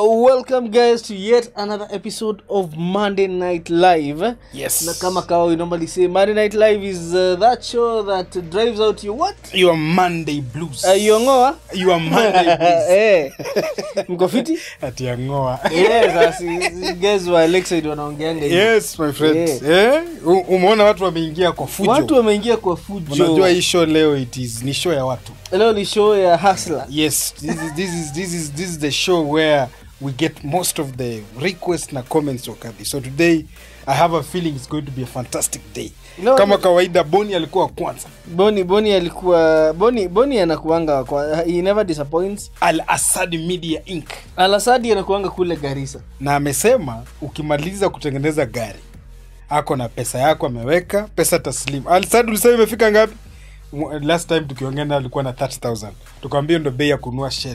welcome guys to yet another episode of Monday Night Live. Yes. Na kama kawa we normally say Monday Night Live is uh, that show that drives out your what? Your Monday blues. Uh, your ngoa? Your Monday blues. Eh. Mko fiti? Ati ya ngoa. Yes, asi guys wa Lakeside wanaongeanga hivyo. Yes, my friend. Eh? U- Umeona watu wameingia kwa fujo. Watu wameingia kwa fujo. Unajua hii show leo it is ni show ya watu. Leo ni show ya Hustler. Yes, this is this is this is this is the show where we get most of the requests na comments wakabi. So today I have a feeling it's going to be a fantastic day. No, Kama no. kawaida Boni alikuwa wa kwanza. Boni Boni alikuwa Boni Boni anakuanga kwa he never disappoints. Al Asad Media Inc. Alasadi anakuanga kule Garissa. na amesema ukimaliza kutengeneza gari ako na pesa yako ameweka pesa taslim alisad ulisema imefika ngapi Mu- last time tukiongea naye alikuwa na 30000 tukamwambia ndo bei ya kunua shell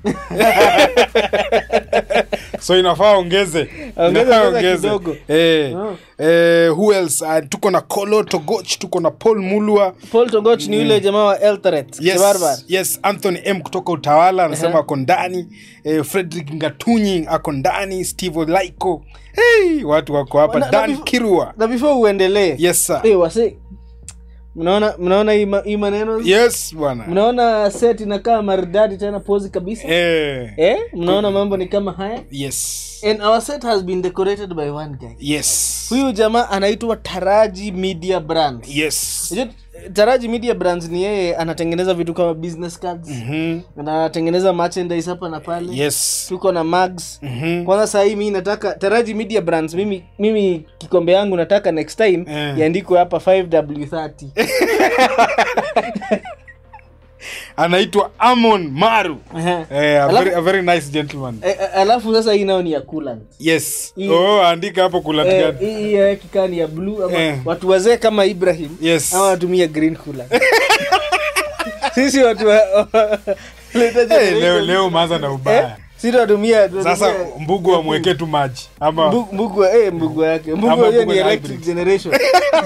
so inafaa ongeze Ongeze Inafaa pesa kidogo. eh, Oh. eh, who else uh, tuko na kolo togoch tuko na paul mulwa Paul Togoch ni yule jamaa wa Eldoret. Kibarbar. yes, yes anthony m kutoka utawala anasema Aha. ako ndani eh, frederick ngatunyi ako ndani steve olaiko hey, watu wako hapa Na- na dan before- kirua na before uendelee yes sir Eh, wase mnaona mnaona hii ma- hii maneno yes bwana mnaona set inakaa maridadi tena pozi kabisa eh, eh mnaona mambo ni kama haya yes and our set has been decorated by one guy yes huyu jamaa anaitwa taraji media brands yes Unajua, taraji media brands ni yeye anatengeneza vitu kama business cards Mhm. anatengeneza merchandise hapa na pale yes tuko na mags Mhm. kwanza sahii mi nataka taraji media brands mimi mimi kikombe yangu nataka next time Eh. iandikwe hapa 5w30 anaitwa amon maru Ehe. eh, a, Alafu- very, a very nice gentleman Eh, eh, alafu sasa hii nayo ni ya coolant yes Hii- oh, andika hapo Eh, kulatigani hii hii ya kikaa ni ya blue ama Eh. watu wazee kama ibrahim yes ama watumia green coolant sisi watu wa, later hey, generation- leo leo umeanza na ubaya eh, sisi watumia sasa tunatumia- mbugu wamwekee tu maji ama Mbu- mbugu eh, mbugu yake mbugu Ama yenyewe mbugu ni ya electric hybrid. generation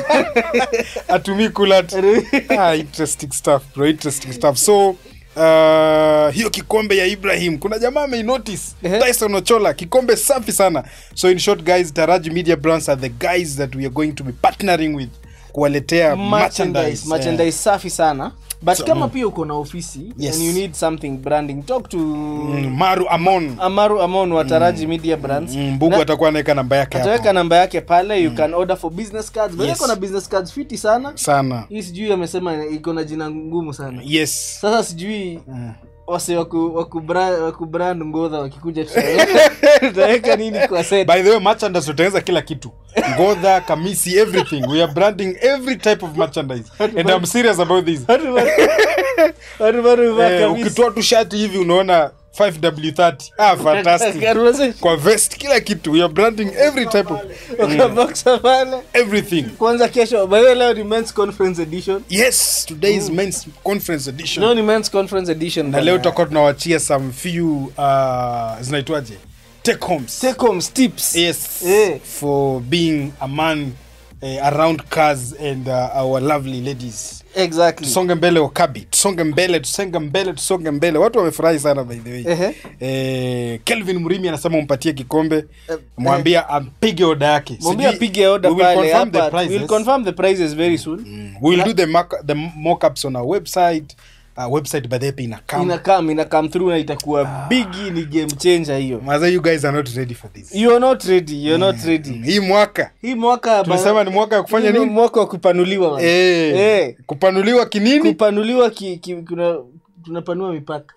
atumii kulat ah, interesting stuff bro interesting stuff so uh, hiyo kikombe ya ibrahim kuna jamaa ameinotice Ehe. tyson ochola kikombe safi sana so in short guys taraji media brands are the guys that we are going to be partnering with kuwaletea merchandise merchandise merchandise safi sana but So, kama pia uko na ofisi Yes. and you need something branding talk to Mm, maru amon amaru amon wa taraji media brands Mm, mbugu Na- atakuwa anaweka namba yake ataweka hapo namba yake pale you can order for business cards But Yes. iko na business cards fiti sana sana hii sijui amesema iko na jina ngumu sana yes sasa sijui Mm. wase waku- wakubra- wakubrand ngodha wakikuja tuta- tutaweka nini kwa set by the way merchandise tutaanza kila kitu ngodha kamisi everything we are branding every type of merchandise and i'm serious about this Watu wa- watu bado huvaa eh, kabisa. ukitoa tu shati hivi unaona 5w30 ah fantastic Karunase- kwa vest kila kitu we are branding every type of wakaboxa pale everything kwanza kesho by the way leo ni men's conference edition yes today is men's conference edition leo ni men's conference edition na bana. leo tutakuwa tunawachia some few uh, zinaitwaje take homes take home tips yes Eh. for being a man uh, around cars and uh, our lovely ladies exactly tusonge mbele wakabi tusonge mbele tusonge mbele tusonge mbele watu wamefurahi sana by the way Ehe. eh, kelvin mrimi anasema umpatie kikombe Eh, mwambia ampige oda yake mwambie Sijui- apige order we will pale confirm the hapa prices. we'll confirm the prices very soon Mm, we will do the, mock, the mock-ups on our website uh, website by the way ina come ina come ina come through na itakuwa bigi ni game changer hiyo Maza, you guys are not ready for this you are not ready you are not ready hii mwaka hii mwaka tulisema ni mwaka ya kufanya hii ni nini mwaka wa kupanuliwa bana. eh, Eh. kupanuliwa kinini kupanuliwa ki, ki, kuna tunapanua mipaka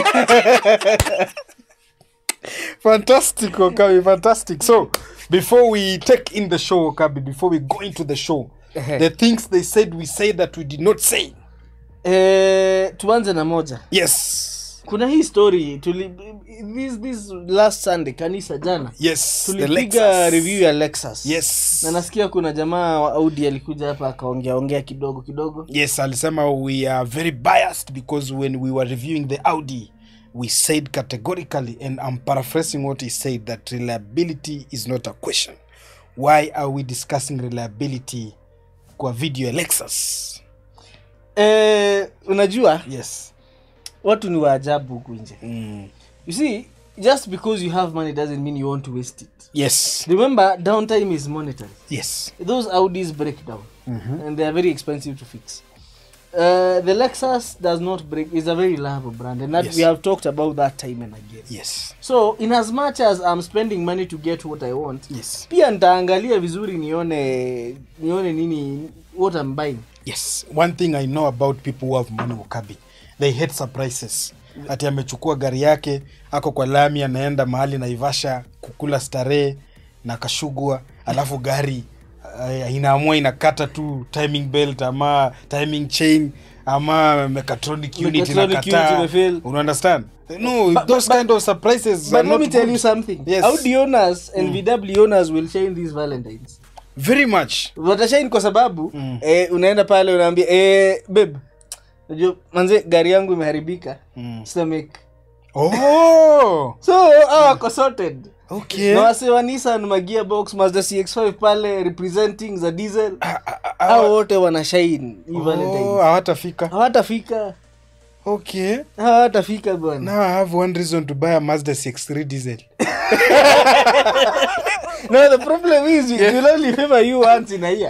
fantastic Wakabi, fantastic so before we take in the show Wakabi, before we go into the show Ehe. the things they said we say that we did not say eh, tuanze na moja yes kuna hii story tuli, this, this last sunday kanisa jana yes the tulipiga Lexus. review ya lexus yes na nasikia kuna jamaa wa audi alikuja hapa akaongea ongea kidogo kidogo yes alisema we are very biased because when we were reviewing the audi we said categorically and i'm paraphrasing what he said that reliability is not a question why are we discussing reliability kwa video ya lexus eh, unajua yes watu ni waajabu huku nje mm. you see just because you have money doesn't mean you want to waste it yes remember downtime is monetary yes those audis break down and they are very expensive to fix uh, the lexus does not break is a very reliable brand and that Yes. we have talked about that time and again yes so in as much as i'm spending money to get what i want yes pia nitaangalia vizuri nione nione nini what i'm buying yes one thing i know about people who have money wakabi they hate surprises ati amechukua gari yake ako kwa lami anaenda mahali naivasha kukula starehe na kashugwa alafu gari uh, inaamua inakata tu timing belt ama timing chain ama mechatronic unit Mechatronic unit inakataa imefail. una understand no But- those but- kind of surprises but are let me not tell good. you something Yes. audi owners and vw owners will shine these valentines very much watashine kwa sababu mm. eh, unaenda pale unaambia eh, beb najua manze gari yangu imeharibika Mm. stomach oh so hao wako sorted okay na wase wa Nissan magearbox mazda cx5 pale representing za diesel Ah, ah, ah, hao wote wana shine hii oh, valentines hawatafika hawatafika okay hawatafika bwana now i have one reason to buy a mazda 63 diesel no the problem is it will only favor you once in a year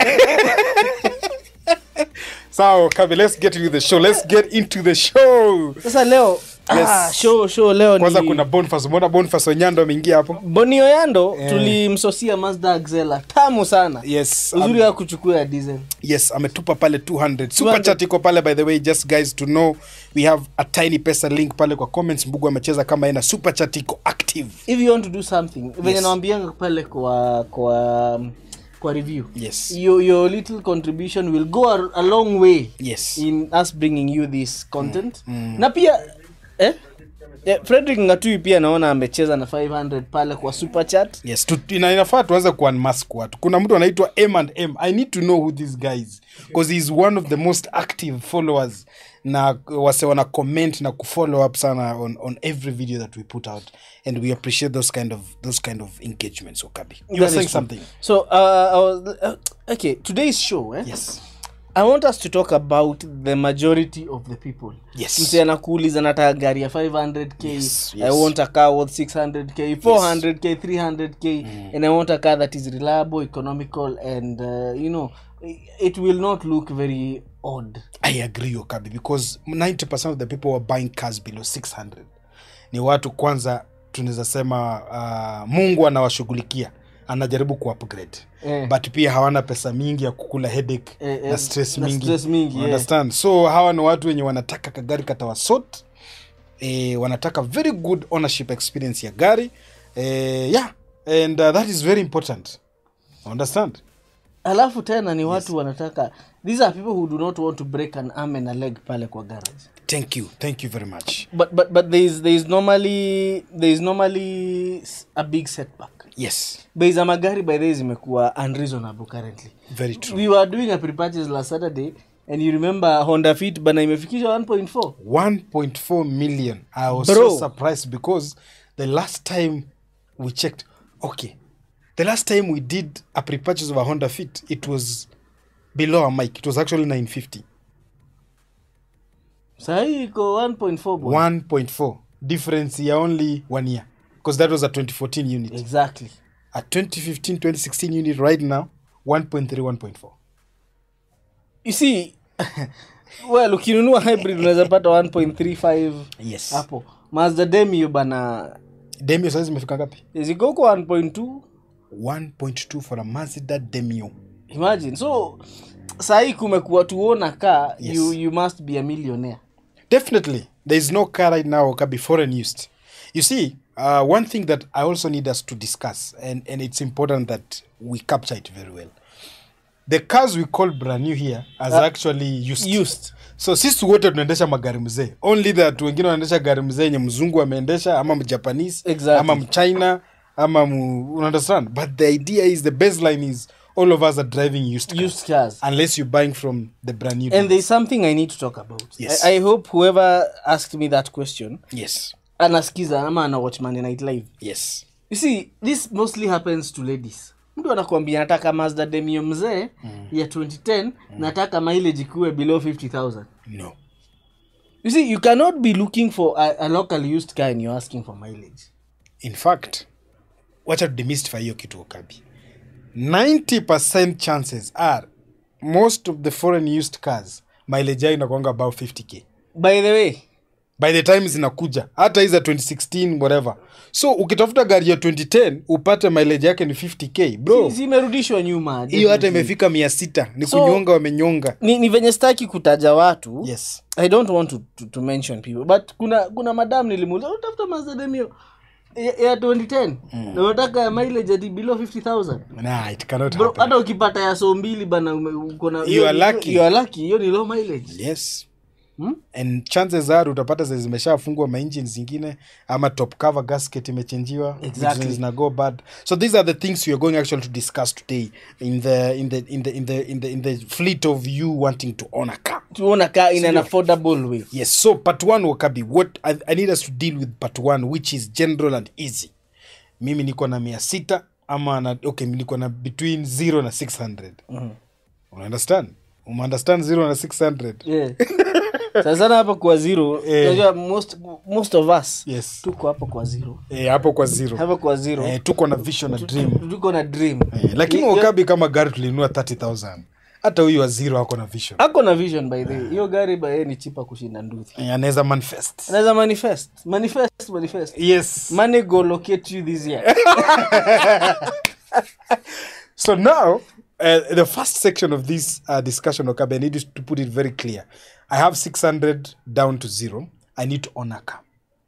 so kabi let's get into the show let's get into the show sasa leo Yes. ah, show show leo kwanza ni kuna bonfas umeona bonfas onyando ameingia hapo bonio yando Eh. tulimsosia mazda axela tamu sana yes uzuri um, wa kuchukua ya diesel yes ametupa pale 200 super 200. chat iko pale by the way just guys to know we have a tiny pesa link pale kwa comments mbugu amecheza kama ina super chat iko active if you want to do something venye Yes. nawambianga pale kwa kwa kwa review yes your, your little contribution will go a, a long way yes in us bringing you this content na pia eh? Eh, frederick ngatui pia naona amecheza na 500 pale kwa super chat yes tu, ina, inafaa tuanze kuunmask watu kuna mtu anaitwa m and m i need to know who this guy is because he is one of the most active followers na wase wana comment na kufollow up sana on, on every video that we put out and we appreciate those kind of those kind of engagements okabi you That were is saying true. something so uh, I was, uh, okay today's show eh? yes i want us to talk about the majority of the people Yes. mse anakuuliza nataka gari ya 500k Yes, i yes. want a car worth 600k 400k 300k and i want a car that is reliable economical and uh, you know it will not look very odd i agree okabi because 90 of the people were buying cars below 600 ni watu kwanza tunaweza sema uh, mungu anawashughulikia anajaribu kuupgrade Eh. but pia hawana pesa mingi ya kukula headache Eh, eh, na stress na mingi, stress mingi, You yeah. understand so hawa ni watu wenye wanataka kagari katawasot eh, wanataka very good ownership experience ya gari eh, yeah and uh, that is very important understand alafu tena ni watu wanataka these are people who do not want to break an arm and a leg pale kwa garage thank you thank you very much but but but there is there is normally there is normally s- a big setback yes bei za magari by the way zimekuwa unreasonable currently very true we were doing a pre-purchase last saturday and you remember honda fit bana imefikisha 1.4 1.4 million i was Bro. so surprised because the last time we checked okay the last time we did a pre-purchase of a honda fit it was below a mic it was actually 950 sahii iko 1.4 bwana. 1.4 difference ya only one year because that was a 2014 unit exactly a 2015 2016 unit right now 1.3 1.4 you see well ukinunua hybrid unaweza pata 1.35 yes hapo mazda demio bana demio saizi imefika ngapi ziko huko 1.2 1.2 for a mazda demio imagine so sahii kumekuwa tuona kaa Yes. you, you must be a millionaire Definitely. There is no car right now can be foreign used. You see, uh, one thing that I also need us to discuss, and, and it's important that we capture it very well. The cars we call brand new here as Uh, actually used. used So sisi wote tunaendesha magari mzee. Only that wengine wanaendesha gari mzee yenye mzungu ameendesha ama mjapanese Exactly. ama mchina ama mu, you understand? But the idea is the baseline is all of us are driving used cars. used cars Unless you're buying from the brand new. and dealers. there's something i need to talk about Yes. I, i hope whoever asked me that question Yes. anaskiza ama ana watch Monday night live Yes. you see this mostly happens to ladies mtu anakwambia nataka mazda demio mzee mm. ya 2010 mm. nataka mileage ikuwe below 50000 No. you see you cannot be looking for a, a local used car and you're asking for mileage in fact wacha tudemystify hiyo kitu okabi 90% chances are most of the foreign used cars mileage yao inakwanga about 50k by the way by the time zinakuja hata hii za 2016 whatever so ukitafuta gari ya 2010 upate mileage yake ni 50k bro zimerudishwa nyuma hiyo hata definitely. imefika mia sita ni So- kunyonga wamenyonga ni, ni venye staki kutaja watu yes i don't want to, to, to mention people but kuna kuna madam nilimuuliza utafuta mazademio ya, ya 2010 na unataka mileage ati below 50000 nah, it cannot bro happen. hata ukipata ya so mbili bana ume- uko na You hiyo- are hiyo- lucky. you are lucky hiyo ni low mileage yes Hmm? and chances are utapata zenye zimeshafungwa maengine zingine ama top cover gasket imechenjiwa Exactly. vitu zina go bad so these are the things we are going actually to discuss today in the in the in the in the in the, in the fleet of you wanting to own a car tuona ka in an affordable way yes so part one wakabi what I, i need us to deal with part one which is general and easy mimi niko na mia sita ama na, okay niko na between 0 na 600 mm-hmm. unaunderstand umeunderstand 0 na 600 yeah. Sana sana hapa kwa zero Eh. unajua most, most of us yes tuko hapa kwa zero eh, hapo kwa zero hapa kwa zero eh, tuko na vision na dream tuko na dream eh, lakini Hiyo- wakabi kama gari tulinunua 30000 hata huyu wa zero ako na vision ako na vision by the way hiyo gari by the way ni chipa kushinda nduthi eh, anaweza manifest anaweza manifest manifest manifest yes money go locate you this year So now, uh, the first section of this uh, discussion, Okabe, I need you to put it very clear. I have 600 down to zero. I need to own a car.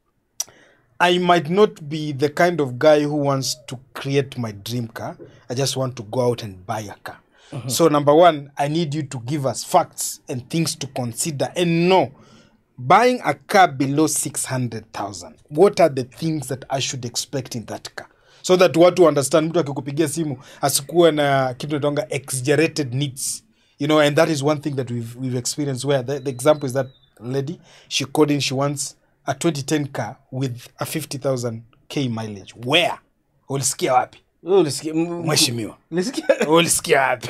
I might not be the kind of guy who wants to create my dream car. I just want to go out and buy a car. So, number one, I need you to give us facts and things to consider and know. Buying a car below 600,000, what are the things that I should expect in that car? So that watu understand, mtu akikupigia simu asikuwe na kitu natonga exaggerated needs. You know, and that is one thing that we've, we've experienced where the, the example is that lady, she called in, she wants a 2010 car with a 50,000 K mileage. Where? Ulisikia wapi? Wewe ulisikia- m- Mheshimiwa. ulisikia- ulisikia wapi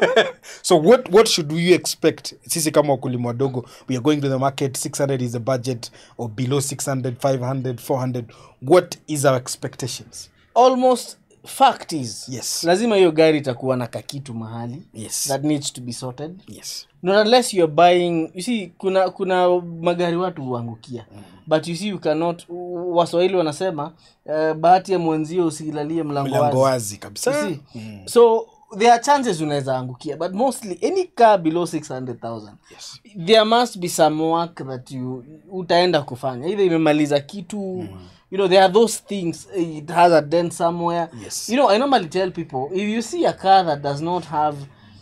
so what, what should you expect sisi kama wakulima wadogo we are going to the market 600 is the budget or below 600 500 400 what is our expectations almost fact is Yes. lazima hiyo gari itakuwa na kakitu mahali Yes. that needs to be sorted yes not unless you're buying you see kuna kuna magari watu huangukia but you see you cannot waswahili wanasema uh, bahati ya mwenzio usilalie mlango mlango wazi wazi kabisa You see? so there are chances unaweza angukia but mostly any car below 600000 yes. there must be some work that you utaenda kufanya either imemaliza kitu you know there are those things eh, it has a dent somewhere Yes. you know i normally tell people if you see a car that does not have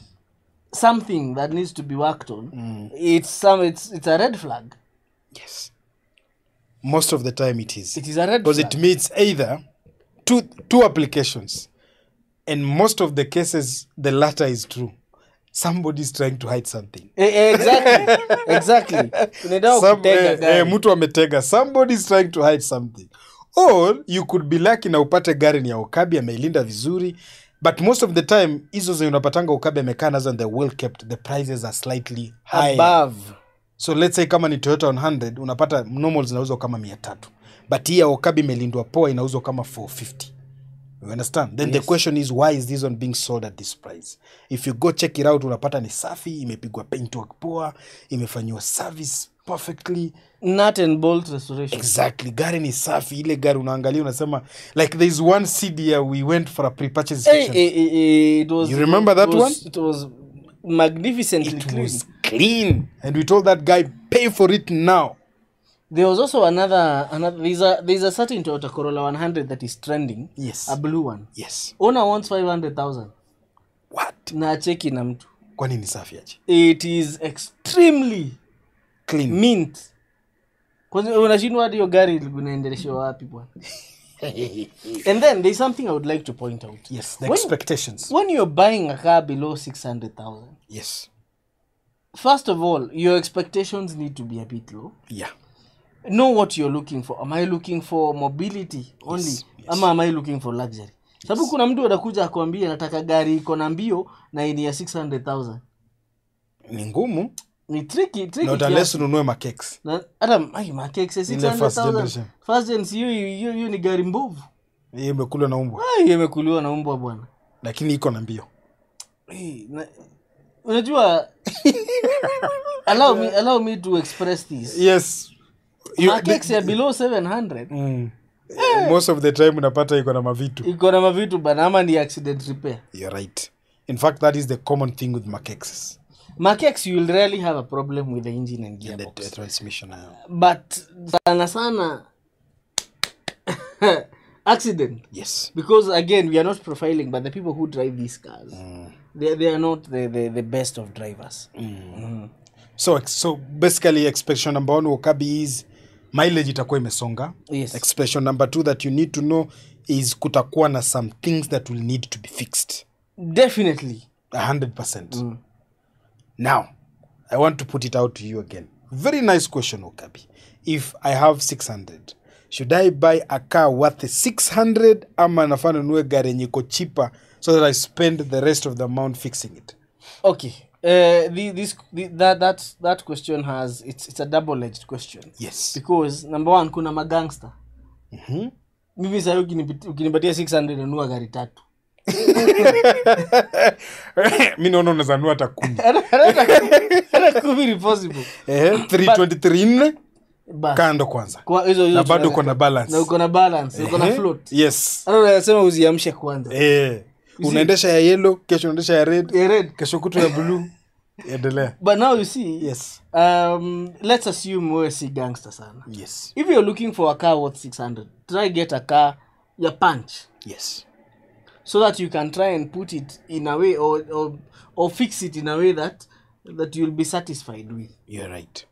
something that needs to be worked on it's some it's it's a red flag yes most of the time it is it is a red because flag it means either two two applications and most of the cases the latter is true somebody is trying to hide something Eh, eh, exactly exactly unaenda Some, kutega eh, gari eh, mtu ametega somebody is trying to hide something or you could be lucky na upate gari ni ya okabi ameilinda vizuri but most of the time hizo zenye unapatanga okabi amekaa nazo and they're well kept the prices are slightly higher above so let's say kama ni toyota 100 unapata normal zinauzwa kama mia tatu but hii ya okabi imelindwa poa inauzwa kama 450 you understand then the question is why is this one being sold at this price if you go check it out unapata ni safi imepigwa paint work poa imefanyiwa service perfectly nut and bolt restoration exactly gari ni safi ile gari unaangalia unasema like there is one cd we went for a pre-purchase Eh, inspection eh, eh, eh, it was You remember that it was, one? it was magnificently it clean was clean and we told that guy pay for it now there was also another another there's a there's a certain Toyota Corolla 100 that is trending yes a blue one yes owner wants 500000 what na cheki na mtu kwani ni safi aje it is extremely clean mint kwanza unashindwa hadi hiyo gari unaendeleshwa wapi bwana and then there's something i would like to point out yes the When- expectations when you're buying a car below 600000 yes first of all your expectations need to be a bit low yeah know what you're looking for am i looking for mobility only Yes, yes. ama am i looking for luxury sababu kuna mtu atakuja akwambia nataka gari iko na mbio na ini ya 600000 ni ngumu ni tricky tricky not kiasi. unless ununue makeks Na- hata ai, makeke Ile first 600,000 generation. first gen si hiyo hiyo hiyo ni gari mbovu hiyo imekulwa na umbwa Ai, imekuliwa na umbwa bwana lakini iko na mbio Hey, na- unajua allow me allow me to express this yes You- Markex ya below 700 Mm. most of the time unapata iko na mavitu iko na mavitu bana ama ni accident repair you're right in fact that is the common thing with makexes Markex you will rarely have a problem with the engine and the, gearbox the transmission uh, but sana sana accident yes because again we are not profiling but the people who drive these cars they, they are not the, the, the best of drivers so so basically expectation number one wakabi is mileage itakuwa imesonga yes expectation number two that you need to know is kutakuwa na some things that will need to be fixed definitely 100% now i want to put it out to you again very nice question okabi if i have 600 should i buy a car worth 600 ama nafaa nunue gari yenye iko cheaper so that i spend the rest of the amount fixing it okay uh, the, this the, that that that question has it's it's a double edged question yes because number one kuna magangster Mhm. mimi sahii ukinipit- ukinipatia 600 nanua gari tatu mi naona unaweza nunua hata kumi hata kumi ni possible Ehe, 323 nne Bas. kando kwanza Kwa hizo hizo na bado tunaweza- uko na balance na uko na balance uko na Ehe, float yes hata unasema uziamshe kwanza Eh, unaendesha ya yellow kesho unaendesha ya red Yeah, red kesho kutu ya blue endelea but now you see yes um, let's assume wewe si gangster sana yes if you're looking for a car worth 600 try get a car ya punch yes so that you can try and put it in a way or, or, or fix it in a way that that you'll be satisfied with you're right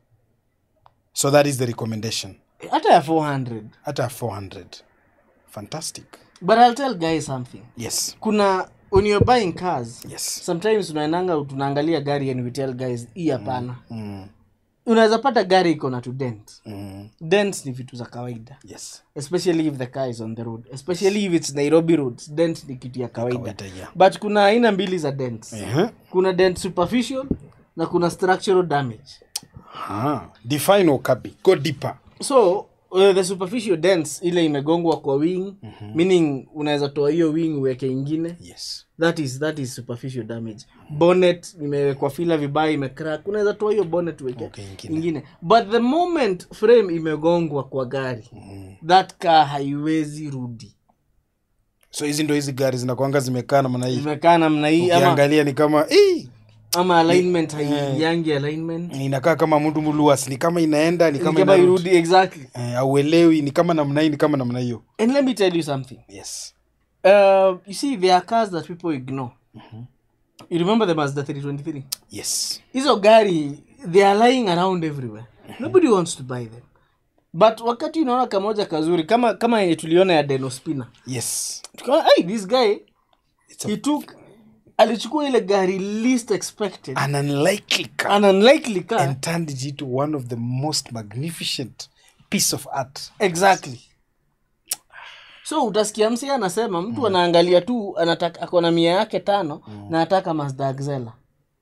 so that is the recommendation hata ya 400 hata 400 fantastic but i'll tell guys something yes kuna when you're buying cars yes sometimes unaenanga tunaangalia gari and we tell guys hii hapana mm. unaweza pata gari iko na to dent Mm. dents ni vitu za kawaida yes especially if the car is on the road especially if it's nairobi roads dent ni kitu ya kawaida kawaida yeah but kuna aina mbili za dents uh-huh. kuna dent superficial na kuna structural damage ah. define okabi go deeper so uh, the superficial dents ile imegongwa kwa wing meaning unaweza toa hiyo wing uweke ingine yes that is that is superficial damage bonnet imewekwa fila vibaya imecrack unaweza toa hiyo bonnet uweke Okay, ingine. ingine but the moment frame imegongwa kwa gari that car haiwezi rudi so hizi ndo hizi gari zinakwanga zimekaa namna hii imekaa namna hii ama, ukiangalia ni kama "Ii!" ama alignment haiyangi alignment inakaa kama mtu mluas ni kama inaenda ni Ni kama kama inarudi. irudi exactly Eh, auelewi ni kama namna hii ni kama namna hiyo and let me tell you something yes uh, you see there are cars that people ignore you remember the mazda 323 yes hizo gari they are lying around everywhere nobody wants to buy them but wakati unaona kamoja kazuri kama kama yenye tuliona ya denospina yes tukaona hey, this guy It's a- he took alichukua ile gari least expected an unlikely car an unlikely car and turned it into one of the most magnificent piece of art exactly so utasikia msi anasema mtu anaangalia tu anataka ako na mia yake tano na anataka mazda axela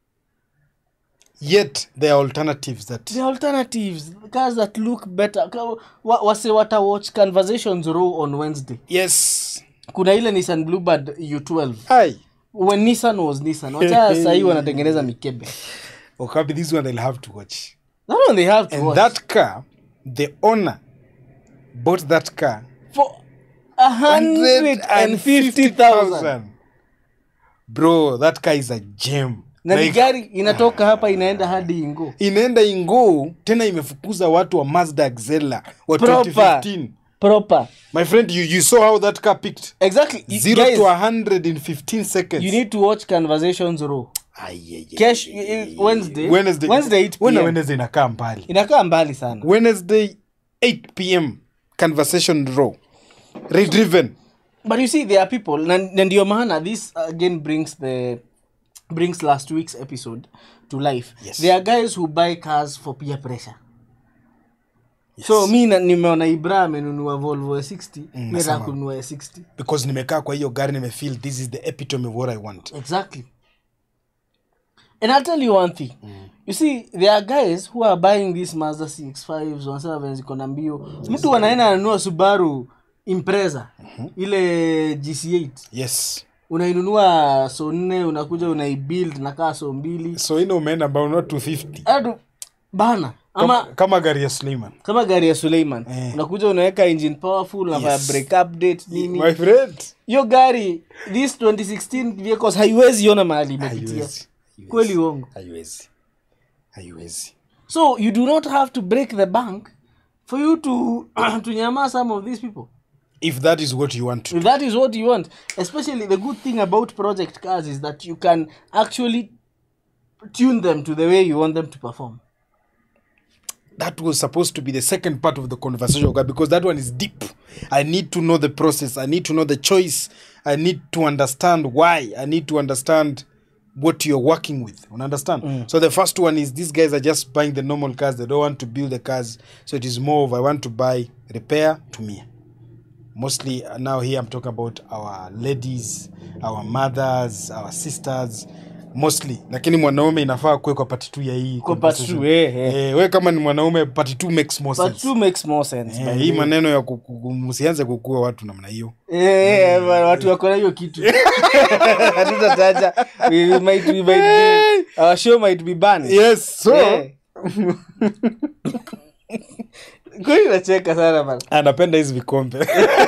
yet there are alternatives that the alternatives cars that look better Ka- wa, wase wata watch conversations row on wednesday yes kuna ile nissan bluebird u12 hi when nissan was nissan wacha sahii wanatengeneza mikebe okabi this one they'll have to watch that one they have to and watch. that car the owner bought that car for a hundred and fifty thousand 150,000. bro that car is a gem na ni Like, gari inatoka hapa inaenda hadi ingo inaenda ingoo tena imefukuza watu wa mazda axela wa Proper. 2015 proper my friend you, you saw how that car picked exactly You- zero guys, to 100 in 15 seconds you need to watch conversations row Ai, ai, ai, Cash- ai, eh, ai, Wednesday- Wednesday, Wednesday 8 Wena PM. Wednesday inakaa mbali inakaa mbali sana wednesday 8 pm conversation row redriven but you see there are people na na ndio maana this again brings the brings last week's episode to life Yes. there are guys who buy cars for peer pressure yes. so mi na- nimeona ibra amenunua volvo ya 60 mi nataka nasema- kununua ya 60 because nimekaa kwa hiyo gari nimefeel this is the epitome of what i want exactly and i'll tell you one thing you see there are guys who are buying these mazda cx5 wanasema venye ziko na mbio mtu anaenda ananunua subaru impreza ile gc8 yes unainunua so nne unakuja unaibuild nakaa so mbili so ino umeenda ambao not 250 Adu, bana kama, ama kama gari ya Suleiman kama gari ya suleiman Eh. unakuja unaweka engine powerful unafanya Yes. break update nini my friend hiyo gari this 2016 vehicles haiwezi ona mahali imepitia haiwezi kweli uongo haiwezi haiwezi so you do not have to break the bank for you to to nyama some of these people if that is what you want to if that is what you want especially the good thing about project cars is that you can actually tune them to the way you want them to perform that was supposed to be the second part of the conversation okay, because that one is deep i need to know the process i need to know the choice i need to understand why i need to understand what you're working with you understand so the first one is these guys are just buying the normal cars they don't want to build the cars so it is more of i want to buy repair to me mostly uh, now here i'm talking about our ladies our mothers our sisters mostly lakini mwanaume inafaa kuwekwa part two ya hii Kwa part conversation. two, eh, eh. Eh, we kama ni mwanaume part two makes more but sense two makes more sense Eh, by hii the way. maneno ya ku- ku- ku- msianze kukua watu namna hiyo Eh, eh, wa- watu wako na hiyo kitu hatutataja we, we might, we might be, our show might be banned yes so Eh. kweli nacheka sana bana anapenda hizi vikombe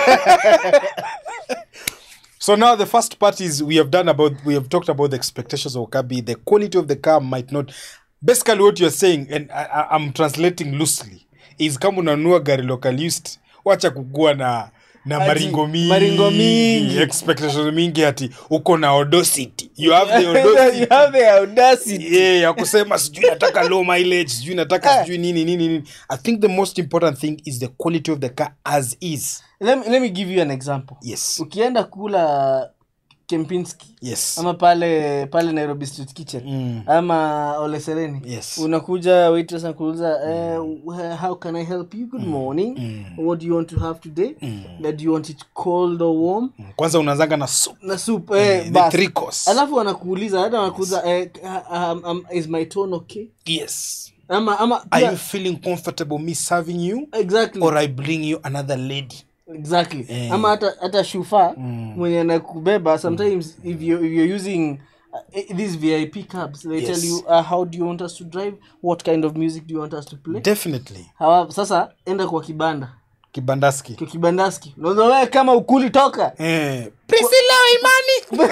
so now the first part is we have done about we have talked about the expectations of kabi the quality of the car might not basically what you're saying and I, I, i'm translating loosely is kama unanunua gari local used wacha kukua na na Ati, maringo mingi maringo mingi. expectations mingi ati uko na audacity you have the you audacity have the audacity yeah, ya kusema sijui nataka low mileage sijui nataka sijui nini nini nini i think the most important thing is the quality of the car as is let me, let me give you an example yes ukienda kula kempinski yes ama pale pale nairobi street kitchen Mm. ama olesereni Yes. unakuja waitress anakuuliza eh, wh- how can i help you good morning what do you want to have today uh, do you want it cold or warm kwanza unaanzanga na soup na soup eh, the bas. three course alafu anakuuliza hata anakuuliza eh, um, um, is my tone okay yes ama ama are pia- you feeling comfortable me serving you exactly or i bring you another lady exactly Eh. ama hata hata shufa mwenye anakubeba sometimes if, you, if you're using uh, these vip cabs they Yes. tell you uh, how do you want us to drive what kind of music do you want us to play definitely Hawa, sasa enda kwa kibanda kibandaski kwa kibandaski unaweza wewe kama ukuli toka eh, priscilla imani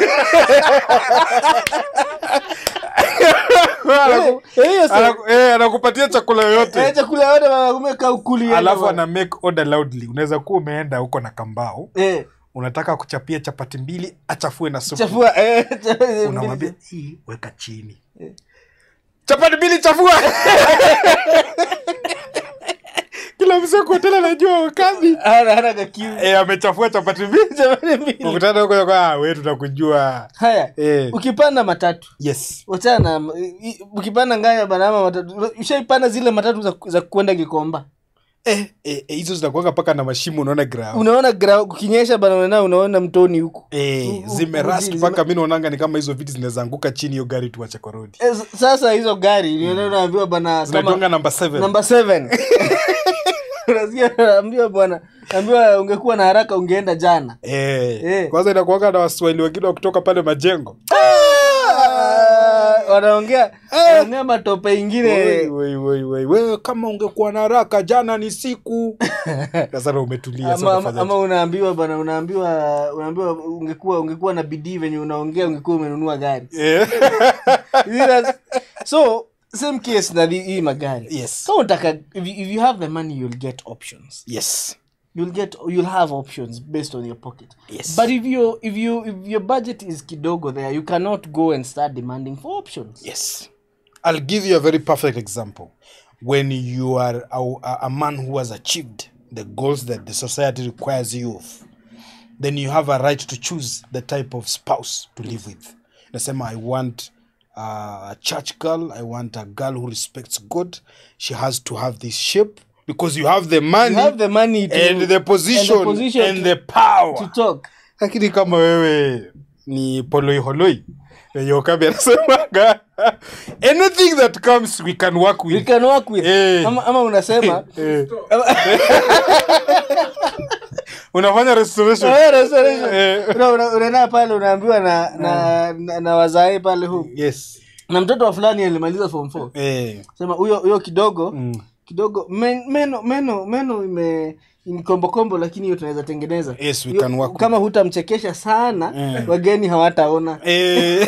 Anaku- Eh, hiyo sa- anaku- eh, anakupatia chakula eh, yoyote chakula yote wanakumeka ukuli yenu alafu bwana. ana make order loudly unaweza kuwa umeenda huko na kambao eh unataka kuchapia chapati mbili achafue na supu chafua eh chafua- unamwambia hii weka chini chapati mbili chafua kila msee kwa hoteli anajua wakazi hana hana kakiu e, amechafua chapati mbili Chapati mbili. ukutana huko kwa we tutakujua haya Eh. ukipanda matatu yes wachana na- i- ukipanda nganya banama matatu ushaipanda zile matatu za, za kwenda kikomba eh, eh, eh, hizo zinakuanga mpaka na mashimo unaona ground unaona gra- kukinyesha bana unaona unaona mtoni huku Eh, U- u- zimerast zime- mpaka mi naonanga ni kama hizo viti zinaweza anguka chini hiyo gari tuwache kwa rodi Eh, s- sasa hizo gari mm. unaambiwa bana zinaitwanga kama namba seven namba seven unasikia naambiwa bwana naambiwa ungekuwa na haraka ungeenda jana Eh, Eh. kwanza inakuanga na waswahili wengine wa kutoka pale majengo Ah, wanaongea wanaongea matope ingine Woi, woi, woi, woi. wewe kama ungekuwa na haraka jana ni siku sasa na umetulia sasa ama, ama, unafanyaje? ama unaambiwa bana unaambiwa unaambiwa ungekuwa ungekuwa na bidii venye unaongea ungekuwa umenunua gari Eh. Serious. so same case na thi- hii magari Yes. kama unataka if you, if you have the money you'll get options yes you'll get you'll have options based on your pocket Yes. but if you if you if your budget is kidogo there you cannot go and start demanding for options yes i'll give you a very perfect example when you are a, a, a man who has achieved the goals that the society requires you of then you have a right to choose the type of spouse to live with nasema i want uh, a church girl i want a girl who respects god she has to have this shape because you have the money you have the money to, and the position and the, position to- power to talk lakini kama wewe ni poloiholoi venye okabi anasemaga anything that comes we can work we with can work with Eh. ama, ama unasema Eh. unafanya restoration Eh, restoration. Eh. Una- una- unaenda pale unaambiwa na na, na, na wazae pale hu yes na mtoto wa fulani alimaliza form 4 eh. sema huyo huyo kidogo mm. kidogo men, meno meno meno ime ni kombokombo lakini hiyo tunaweza tengeneza Yes, we Hiyo- can work kama hutamchekesha sana Mm. wageni hawataona Eh.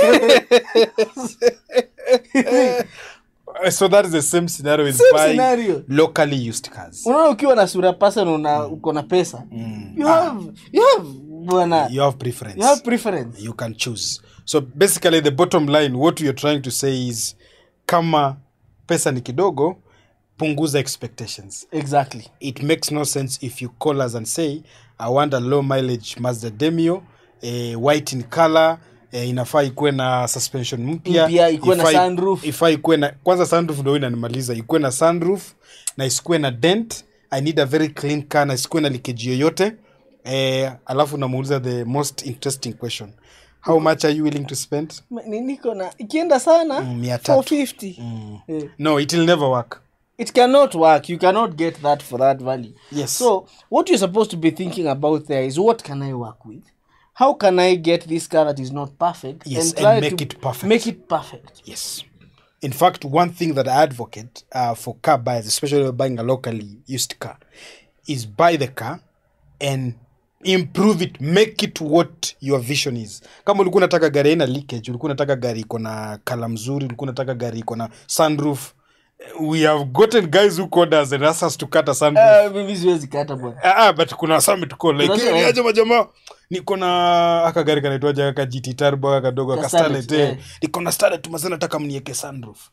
so that is the same scenario with Same buying scenario. locally used cars unaona ukiwa na sura pasa na una uko na pesa Mm. you have you have bwana you have preference you have preference you can choose so basically the bottom line what we are trying to say is kama pesa ni kidogo punguza expectations exactly it makes no sense if you call us and say i want a low mileage mazda demio eh, white in color eh, inafaa ikuwe na suspension mpya Mpya, ikuwe na ifaa- sunroof. ifaa ikuwe na kwanza sunroof ndo inanimaliza ikuwe na sunroof na isikuwe na dent i need a very clean car na isikuwe na likeji yoyote eh, alafu namuuliza the most interesting question how much are you willing to spend Ma- ni- niko na ikienda sana Mm, mia tatu. 450 Eh, no it will never work it cannot work you cannot get that for that value Yes. so what you're supposed to be thinking about there is what can i work with how can i get this car that is not perfect Yes, and try make to it perfect. make it perfect Yes. In fact, one thing that I advocate uh, for car buyers, especially when buying a locally used car, is buy the car and improve it, make it what your vision is. Kama ulikuwa unataka gari haina leakage, ulikuwa unataka gari iko na kala mzuri, ulikuwa unataka gari iko na sunroof. We have gotten guys who called us and asked us to cut a sunroof. Ah, mimi siwezi kata bwana Ah, ah, but kuna some to call like Unajua, "Hey, eh. niaje majamaa niko na aka gari kanaitwaje aka GT turbo aka kadogo aka Ka Starlet, Starlet eh eh. niko na Starlet mazee nataka mnieke sunroof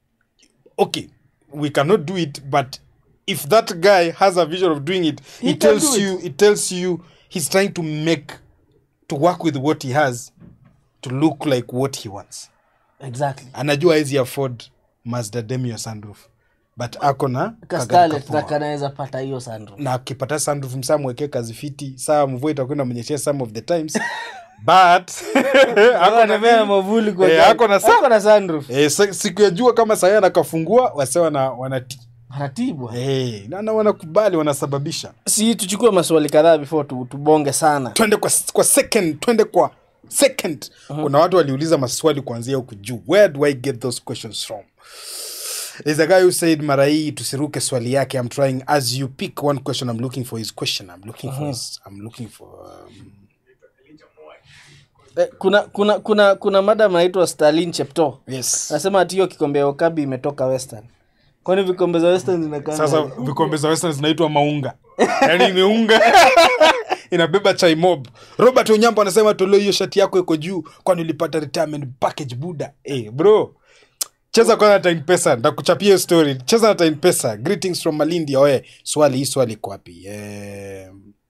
okay we cannot do it but if that guy has a vision of doing it He he, can tells do it. you it tells you he's trying to make to work with what he has to look like what he wants exactly anajua hawezi afford Mazda Demio sunroof but ako na kagari kastalet kapoa na kanaweza pata hiyo sandro na akipata sunroof msaa mwekee kazi fiti saa mvua itakwenda mwenyeshea some of the times but ako na anapea nini? mavuli kwa Eh, gari. ako na sa- Ako na sunroof eh, sa- siku ya jua kama saa anakafungua wase wana wanati taratibu eh, na na wanakubali wanasababisha si tuchukue maswali kadhaa before tu, tubonge sana twende kwa, kwa second twende kwa second kuna watu waliuliza maswali kuanzia huku juu where do i get those questions from There's a guy who said mara hii tusiruke swali yake i'm trying as you pick one question i'm looking for his question i'm looking for his, i'm looking for um, eh, kuna kuna kuna kuna madam anaitwa stalin chepto yes anasema ati hiyo kikombe ya okabi imetoka western kwani vikombe za western zinakaa sasa vikombe za western zinaitwa maunga yaani imeunga inabeba chai mob robert onyambo anasema toleo hiyo shati yako iko juu kwani ulipata retirement package buda hey, bro cheza kwanza na time pesa ndakuchapia hiyo story cheza na time pesa greetings from malindi oe swali hii swali iko wapi eh,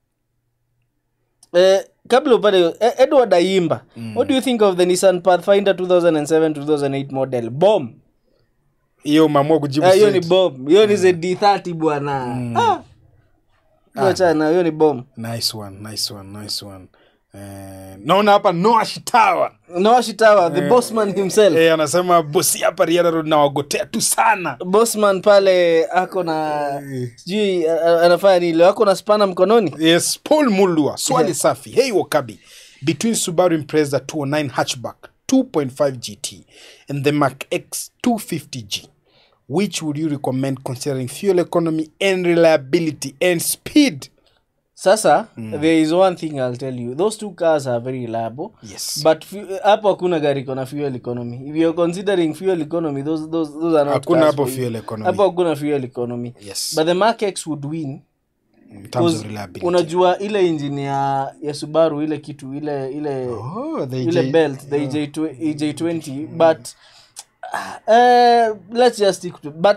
eh, kabla upate hiyo, eh, edward aimba what do you think of the nissan pathfinder 2007 2008 model bom hiyo umeamua kujibu Ah, hiyo ni straight. bom hiyo ni zd30 bwana Ah. Achana, hiyo ni bom nice one nice one nice one eh, naona hapa noah shitawa noashitawa the bossman himself eh, anasema bosi hapa riara road nawagotea tu sana bossman pale ako na sijui a- a- anafanya nini leo ako na spana mkononi yes paul mulua swali safi hey wakabi between subaru impreza 209 hatchback 2.5 gt and the mark x 250g which would you recommend considering fuel economy and reliability and speed sasa there is one thing i'll tell you those two cars are very reliable yes but fu- hapo hakuna gari iko na fuel economy if you're considering fuel economy those, those, those are not Hakuna cars hapo for you. fuel economy. hapo hakuna fuel economy Yes. but the mark x would win in terms Because of reliability unajua ile engine ya ya subaru ile kitu ile ile oh, the ile J- belt the EJ, EJ20 but uh, let's just stick to but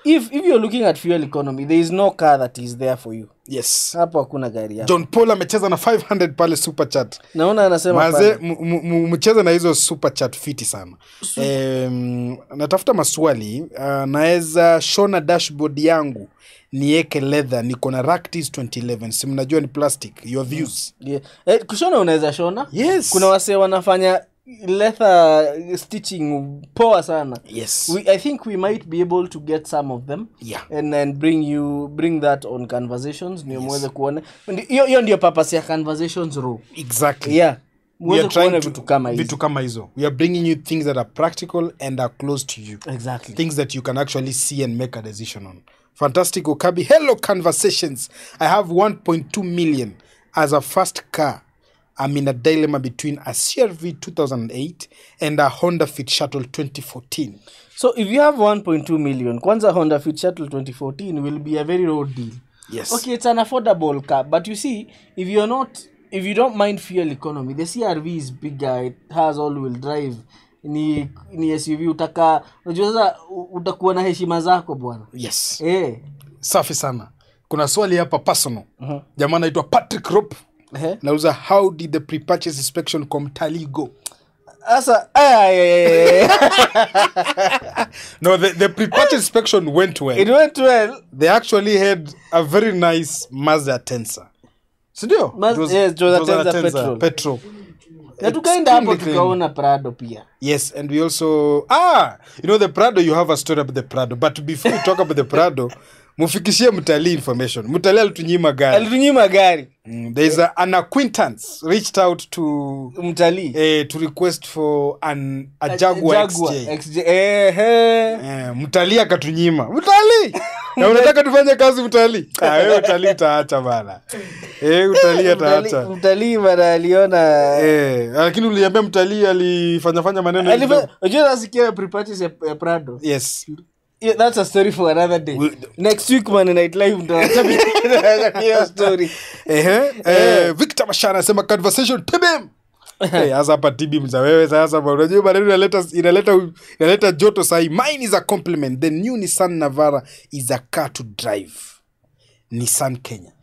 if if you're looking at fuel economy there is no car that is there for you yes hapo hakuna gari yako john paul amecheza na 500 pale super chat naona anasema maze pale. mcheze na hizo super chat fiti sana um, natafuta maswali uh, naweza shona dashboard yangu nieke leather niko na Ractis 2011 si mnajua ni plastic your views Yeah. Eh, kushona unaweza shona yes kuna wasee wanafanya leather stitching poa sana yes we, i think we might be able to get some of them yeah and and bring you bring that on conversations ndio muweze kuona Ndi- hiyo hiyo ndio purpose ya conversations row exactly yeah We muweze are trying kuona to- vitu kama hizi vitu kama hizo we are bringing you things that are practical and are close to you exactly things that you can actually see and make a decision on. Fantastic Okabi. Hello, conversations. I have 1.2 million as a first car. I'm in a dilemma between a CRV 2008 and a Honda Fit Shuttle 2014. so if you have 1.2 million kwanza honda fit shuttle 2014 will be a very low deal Yes. okay it's an affordable car but you see if you're not if you don't mind fuel economy the crv is bigger it has all wheel drive ni ni suv utaka unajua sasa u- utakuwa na heshima zako bwana Yes. eh Safi sana. Kuna swali hapa personal. Mhm. Jamaa anaitwa Patrick Rop. eh Nauza how did the pre-purchase inspection kwa mtalii go? sasa ay, ay, ay, ay. No, the, the pre-purchase inspection went well. it went well they actually had a very nice Mazda Tensa. Sindio? Maz- yes, it was a Tenza petrol. petrol. na tukaenda hapo Extremely clean. tukaona prado pia Yes, and we also ah, you know the Prado. You have a story about the Prado, but before we talk about the Prado, mufikishie mtalii information. Mtalii alitunyima gari. alitunyima gari Mm, there is a, an acquaintance reached out to mtalii eh, to request for an a Jaguar, XJ. XJ. Eh, eh. Eh, mtalii akatunyima mtalii na unataka tufanye kazi mtalii Ah, wewe utalii utaacha bana eh, utalii ataacha Mtalii- mtalii bana aliona Eh, lakini uliambia mtalii alifanyafanya maneno Alifa- kidogo. unajua nasikia pre-purchase ya, ya prado yes yeah, that's a story for another day We- next week man night live ndo hiyo story Ehe, eh, victor mashara anasema conversation tbm Eh, sasa hapa tb mza wewe sasa bwana. unajua maneno inaleta inaleta inaleta joto sahi mine is a compliment the new nissan navara is a car to drive nissan kenya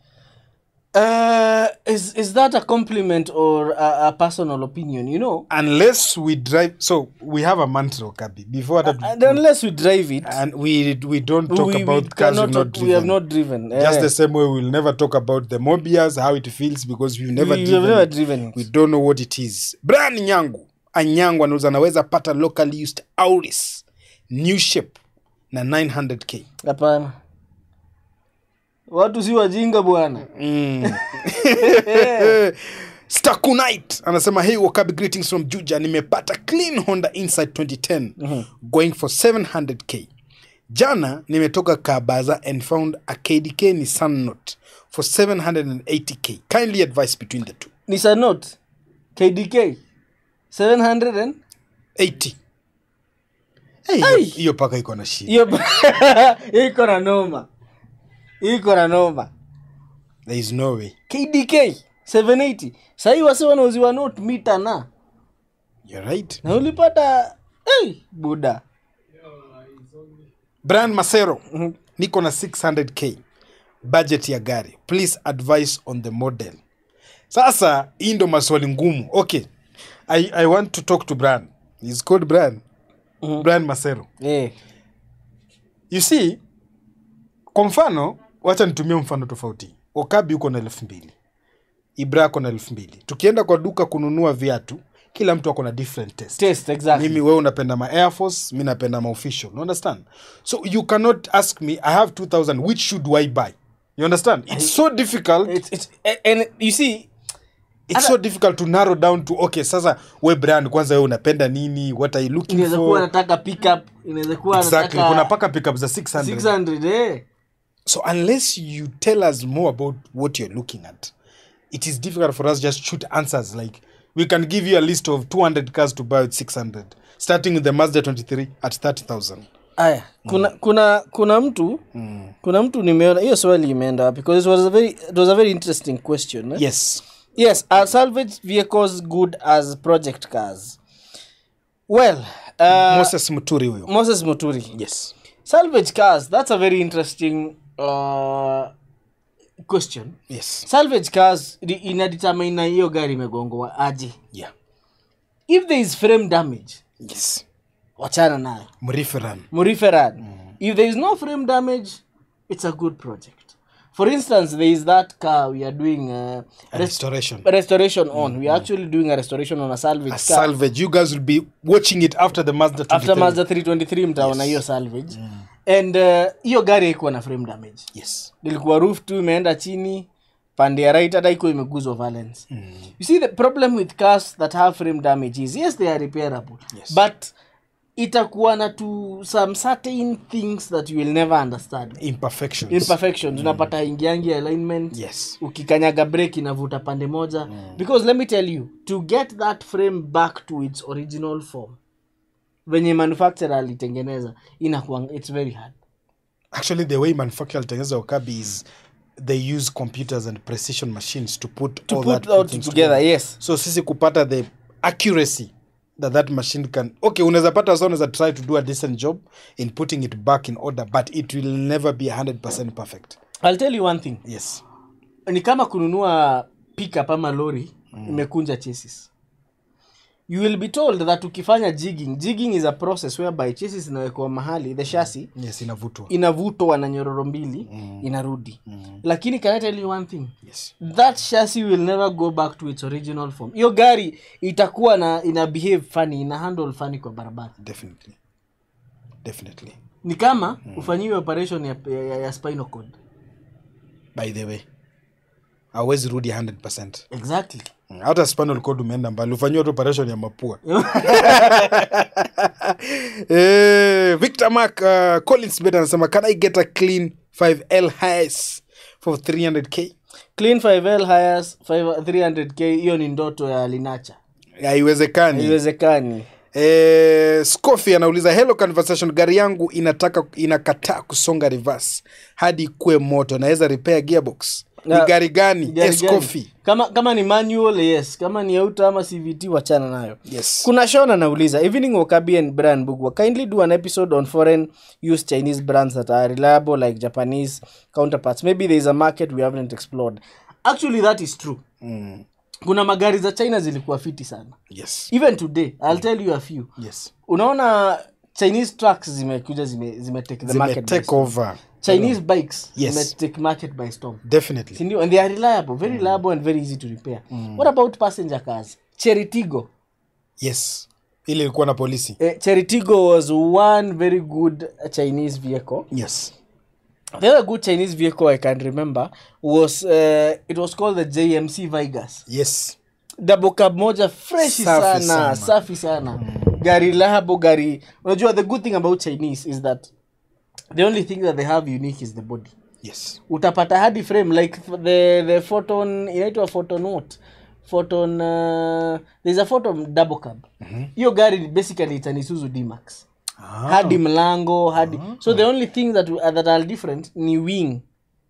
uh, is, is that a compliment or a, a personal opinion you know unless we drive so we have a mantra kabi before that and unless we drive it and we we don't talk we, we, about cars cannot we've not talk- we have driven. not driven just Eh, the same way we'll never talk about the mobias how it feels because we've never we, we driven have never it. driven it. we don't know what it is brian nyangu anyangu anauza anaweza pata locally used auris new shape na 900k hapana watu si wajinga bwana mm. stakunite anasema hey wakabi greetings from juja nimepata clean honda insight 2010 going for 700k jana nimetoka kabaza and found a kdk ni sunnote for 780k kindly advice between the two Nissan Note KDK 700 and 80 Hey, hiyo- hiyo paka iko na shida hiyo hiyo iko na noma Hiyo iko na noma there is no way KDK 780 sahii wase wanauziwa note mita na you're right na ulipata hey, buda brian masero niko na 600k budget ya gari please advice on the model sasa hii ndo maswali ngumu okay I, i want to talk to brian He's called brian Mhm. brian masero eh. you see kwa mfano wacha nitumie mfano tofauti okabi uko na elfu mbili ibra ako na elfu mbili tukienda kwa duka kununua viatu kila mtu ako na different taste test exactly mimi wewe unapenda ma air force mi napenda ma official you understand so you cannot ask me i have 2000 which should i buy you understand it's so difficult it's, it's, and you see it's so difficult to narrow down to okay sasa we brand kwanza wewe unapenda nini what are you looking inaweza kuwa for anataka pickup inaweza kuwa exactly kuna anataka paka pickup za 600 600 eh. so unless you tell us more about what you're looking at it is difficult for us just shoot answers like we can give you a list of 200 cars to buy at 600 starting with the mazda 23 at 30000 aya kuna kuna kuna mtu kuna mtu nimeona hiyo swali imeenda wapi because it was a very it was a very interesting question eh? yes yes are salvage vehicles good as project cars well uh, moses muturi huyo moses muturi yes salvage cars that's a very interesting uh, question yes salvage cars di- inadetermine na hiyo gari imegongwa aje yeah if there is frame damage yes wachana nayo mriferan muriferan if there is no frame damage it's a good project for instance there is that car we are doing uh, rest- restoration restoration on we are actually doing a restoration on a salvage a car salvage you guys will be watching it after the mazda after 23. mazda 323 mtaona hiyo salvage and uh, hiyo gari haikuwa na frame damage yes ilikuwa roof tu imeenda chini pande ya right hata iko imeguzwa valence you see the problem with cars that have frame damage is yes they are repairable Yes. but itakuwa na to some certain things that you will never understand imperfections imperfections unapata ingiangi alignment yes ukikanyaga break inavuta pande moja because let me tell you to get that frame back to its original form venye manufacturer alitengeneza inakuwa it's very hard actually the way manufacturer alitengeneza wakabi is they use computers and precision machines to put to all put that out things together yes so sisi kupata the accuracy that that machine can okay unaweza pata sa unaweza try to do a decent job in putting it back in order but it will never be 100% perfect i'll tell you one thing yes ni kama kununua pickup ama lori imekunja chassis you will be told that ukifanya jigging jigging is a process whereby chassis inawekwa mahali the chassis yes inavutwa inavutwa na nyororo mbili inarudi lakini can I tell you one thing yes that chassis will never go back to its original form hiyo gari itakuwa na ina behave funny ina handle funny kwa barabara definitely definitely ni kama ufanyiwe operation ya, ya, ya spinal cord by the way awezi rudi 100% exactly Mm, hata spinal cord umeenda mbali ufanyiwa tu operation ya mapua eh, victor mark uh, collins bet anasema can i get a clean 5l highs for 300k clean 5l hires 300k hiyo ni ndoto ya linacha haiwezekani haiwezekani eh, scofi anauliza hello conversation gari yangu inataka inakataa kusonga reverse hadi ikuwe moto naweza repair gearbox ni Na- gari gani Gari Eh, gani? Scofi. kama kama ni manual yes kama ni auto ama cvt wachana nayo yes kuna shon anauliza evening wakabi and brian bugwa kindly do an episode on foreign used chinese brands that are reliable like japanese counterparts maybe there is a market we haven't explored actually that is true mm. kuna magari za china zilikuwa fiti sana yes even today i'll tell you a few yes unaona chinese trucks zimekuja zime, zime take the zime market by take storm. over chinese bikes Yes. zime take market by storm definitely sindio and they are reliable very reliable and very easy to repair what about passenger cars cheritigo yes ile ilikuwa na polisi uh, cheritigo was one very good chinese vehicle yes the other good chinese vehicle i can remember was uh, it was called the jmc vigas yes double cab moja freshi Safi sana, sana. safi safi sana gari labo gari unajua the good thing about chinese is that the only thing that they have unique is the body yes utapata hadi frame like the the photon inaitwa photon what photon uh, there's a photon double cab hiyo gari basically it's an isuzu dmax ah. hadi mlango hadi so the only thing that, uh, that are different ni wing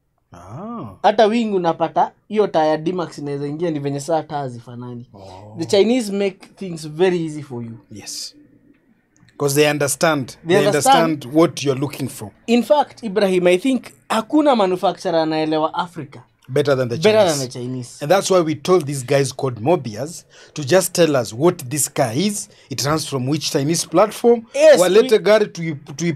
Ah. hata wing unapata hiyo taya dmax inaweza ingia ni venye saa taa zifanani Oh. the chinese make things very easy for you yes because they understand they, They understand. understand. what you're looking for in fact ibrahim i think hakuna manufacturer anaelewa africa better than the better Chinese. than the chinese And that's why we told these guys called Mobius to just tell us what this car is. It runs from which Chinese platform. Yes, Walete we- gari tui-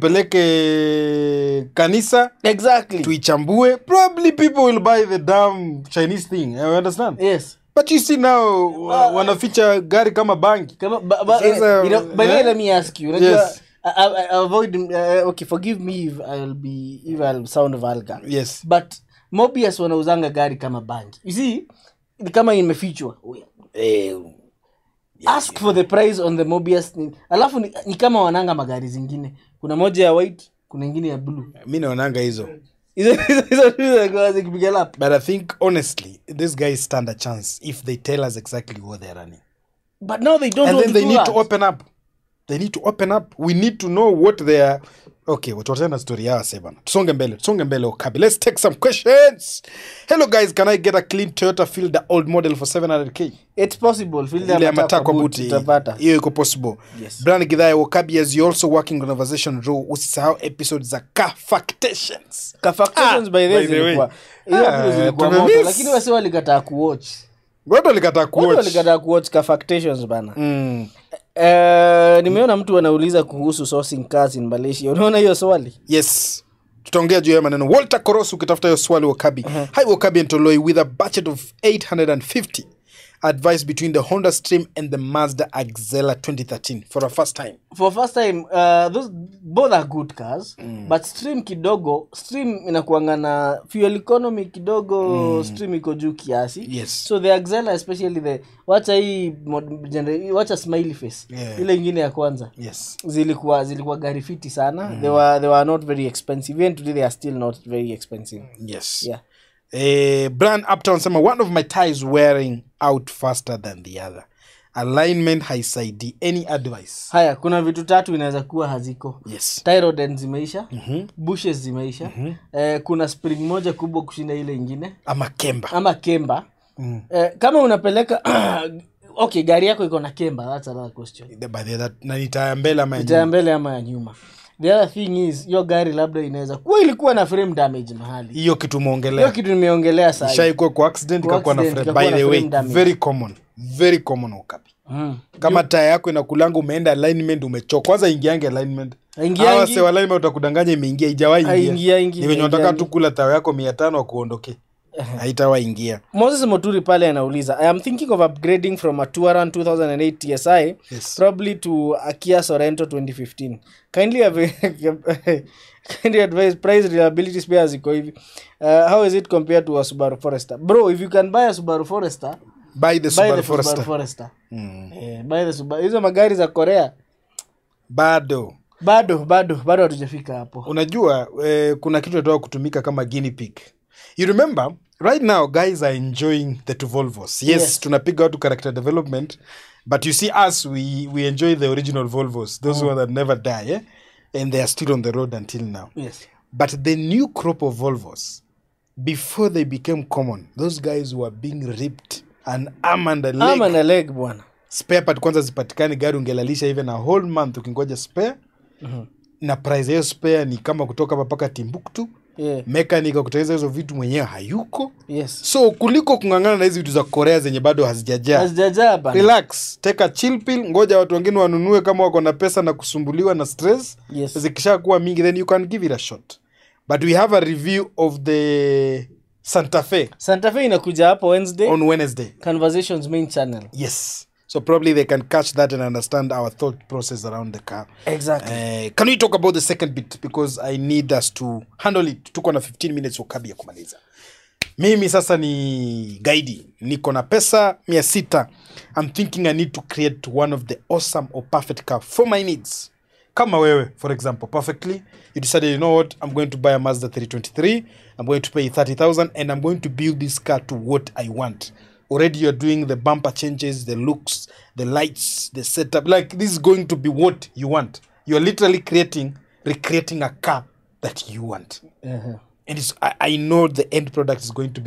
tuipeleke kanisa exactly tuichambue. Probably people will buy the damn Chinese thing. You understand? yes But you see now wa- wanaficha gari kama bangi. Kama, ba, ba, Sasa, you know, by the way, eh? let me ask you. Unajua, Yes. I, I, I avoid. Uh, okay, forgive me if I'll be if I'll sound vulgar. Yes. But Mobius wanauzanga gari kama bangi. You see, ni kama imefichwa. Eh, ask for the price on the Mobius. Ni, alafu ni, ni kama wananga magari zingine. Kuna moja ya white, kuna ingine ya blue. Mi naonanga hizo. Hizo hizo hizo tu zinakuwa zikipiga lap. But I think honestly, these guys stand a chance if they tell us exactly what they're running. But now they don't and want then to they do need that. to open up they need to open up we need to know what they are okay tuachane na story yao wase bana tusonge mbele tusonge mbele okabi let's take some questions hello guys can i get a clean toyota fielder old model for 700k It's possible. Field ya ile ya matakwa matakwa boot buti utapata. hiyo iko possible Yes. brian gidhaya wakabi as you also working on conversation row usisahau episodes za car factations Kafactations Ah, by the by way the way. zilikuwa hiyo Ah, video zilikuwa tumemiss. moto lakini wasi walikataa kuwatch watu walikataa watu kuwatch walikataa kuwatch Kafactations bana mm. Eh, nimeona mtu anauliza kuhusu sourcing cars in malaysia unaona hiyo swali yes tutaongea juu ya maneno walter koros ukitafuta hiyo swali wakabi hi wakabi and toloi with a budget of 850 advice between the honda stream and the mazda axela 2013 for a first time for first time uh, those both are good cars but stream kidogo stream inakuanga na fuel economy kidogo stream iko juu kiasi Yes. so the axela especially the wacha hii mod- genera- wacha smiley face Yeah. ile ingine ya kwanza yes zilikuwa zilikuwa gari fiti sana they, were, they were not very expensive even today they are still not very expensive yes yeah Eh, Brian Uptown sema one of my ties wearing out faster than the other. Alignment haisaidi. Any advice? haya kuna vitu tatu inaweza kuwa haziko Yes. tyroden zimeisha bushes zimeisha eh, kuna spring moja kubwa kushinda ile ingine Ama kemba. ama kemba Mm. eh, kama unapeleka okay gari yako iko na kemba that's another question The- by the- that- na ni taya mbele ama ya ita ya nyuma? mbele ama ya nyuma the other thing is hiyo gari labda inaweza kuwa ilikuwa na frame damage mahali hiyo kitu hiyo umeongelea kitu nimeongelea sahi shaikuwa kwa accident Kwa ikakuwa na accident, frame. by ikakuwa the na way frame damage. very common very common ukapi mm. kama taya yako inakulanga umeenda alignment umechoka kwanza ingiange alignment Haingiangi. Hawa wase wa alignment utakudanganya imeingia ijawahi Haingia, ingia ingia, ni venye unataka haingiangi. tu kula tawa yako mia tano akuondoke haitawahi ingia moses moturi pale anauliza i am thinking of upgrading from a tuaran 2008 tsi Yes. probably to a kia sorento 2015 kindly have kindly advise price reliability spare ziko hivi uh, how is it compared to a subaru forester bro if you can buy a subaru forester by the buy Subaru the Forester. subaru forester Mm. Eh, buy the Subaru- hizo magari za korea bado bado bado bado hatujafika hapo unajua eh, kuna kitu natoka kutumika kama guinea pig you remember right now guys are enjoying the two volvos yes, Yes. tunapiga watu character development but you see us we, we enjoy the original volvos those one that never die eh? and they are still on the road until now yes but the new crop of volvos before they became common those guys were being ripped an arm and a leg ama na leg bwana spare part kwanza zipatikani gari ungelalisha even a whole month ukingoja spare Mhm. na price ya hiyo spare ni kama kutoka hapa mpaka timbuktu yeah. mekanika kutengeneza hizo vitu mwenyewe hayuko yes so kuliko kung'ang'ana na hizi vitu za korea zenye bado hazijajaa hazijajaa bana relax take a chill pill ngoja watu wengine wanunue kama wako na pesa na kusumbuliwa na stress yes zikisha kuwa mingi then you can give it a shot but we have a review of the santa fe santa fe inakuja hapo wednesday on wednesday conversations main channel yes so probably they can catch that and understand our thought process around the car exactly Uh, can we talk about the second bit because i need us to handle it tuko na 15 minutes ukabi ya kumaliza mimi sasa ni gaidi niko na pesa mia sita i'm thinking i need to create one of the awesome or perfect car for my needs kama wewe for example perfectly you decided you know what i'm going to buy a mazda 323 i'm going to pay 30000 and i'm going to build this car to what i want already you're doing the bumper changes the looks the lights the setup like this is going to be what you want you're literally creating recreating a car that you want uh-huh. and it's, I, I know the end product is going to be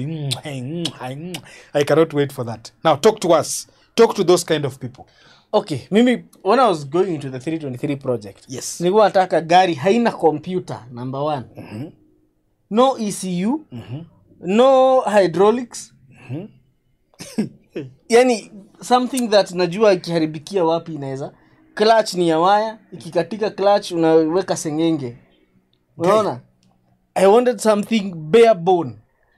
i cannot wait for that now talk to us talk to those kind of people okay mimi when i was going into the 323 project yes nilikuwa nataka gari haina computer number one no ecu no hydraulics yani something that najua ikiharibikia wapi inaweza clutch ni ya waya ikikatika clutch unaweka sengenge unaona i wanted something bare bone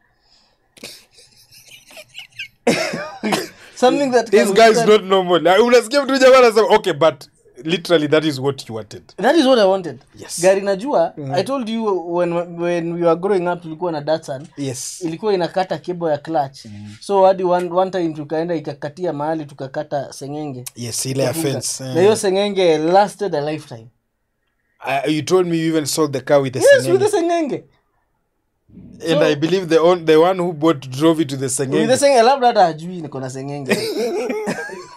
something that this can guy is withstand- not normal Na unasikia mtu jamaa anasema okay but literally that is what you wanted that is what i wanted Yes. gari najua i told you when, when we were growing up tulikuwa na datsun yes ilikuwa inakata kebo ya clutch so hadi one, one time tukaenda ikakatia mahali tukakata sengenge yes ile ya Kumbuka. fence na hiyo sengenge lasted a lifetime uh, you told me you even sold the car with the yes with sengenge. the sengenge and i believe the, on, the one who bought drove it to the with the sengenge sengenge labda hata hajui niko na sengenge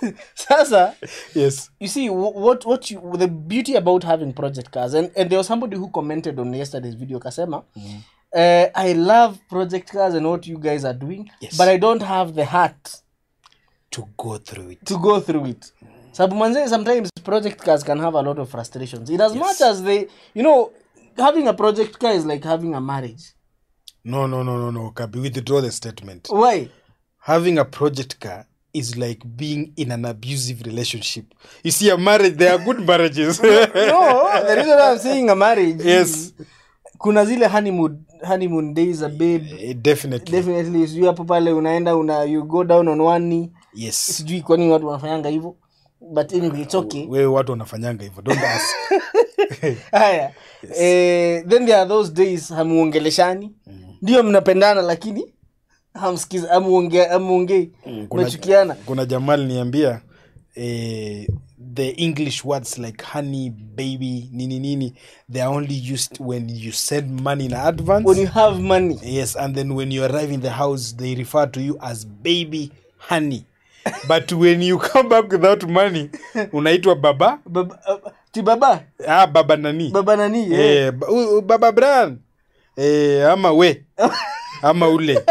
sasa yes you see wh- what what you, the beauty about having project cars and, and there was somebody who commented on yesterday's video kasema uh, i love project cars and what you guys are doing Yes. but i don't have the heart to go through it to go through it sababu manze sometimes project cars can have a lot of frustrations in as much as they you know having a project car is like having a marriage no no no no no kabi withdraw the statement why having a project car is like being in an abusive relationship you see a marriage there are good marriages no the reason i'm saying a marriage Yes. is kuna zile honeymoon honeymoon days a babe Eh, definitely definitely sijui hapo pale unaenda una you go down on one knee yes sijui kwa nini watu wanafanyanga hivyo but anyway it's okay wewe watu wanafanyanga hivyo don't ask haya eh, then there are those days hamuongeleshani ndio mnapendana lakini hamsikiza hamuonge- hamuongei kuna, mnachukiana kuna jamaa aliniambia eh, the english words like honey baby nini nini they are only used when you send money in advance when you have money yes and then when you arrive in the house they refer to you as baby honey but when you come back without money unaitwa baba baba, uh, ti baba ah, baba nani baba nani eh. eh, ba- u- u- baba bran eh, ama we ama ule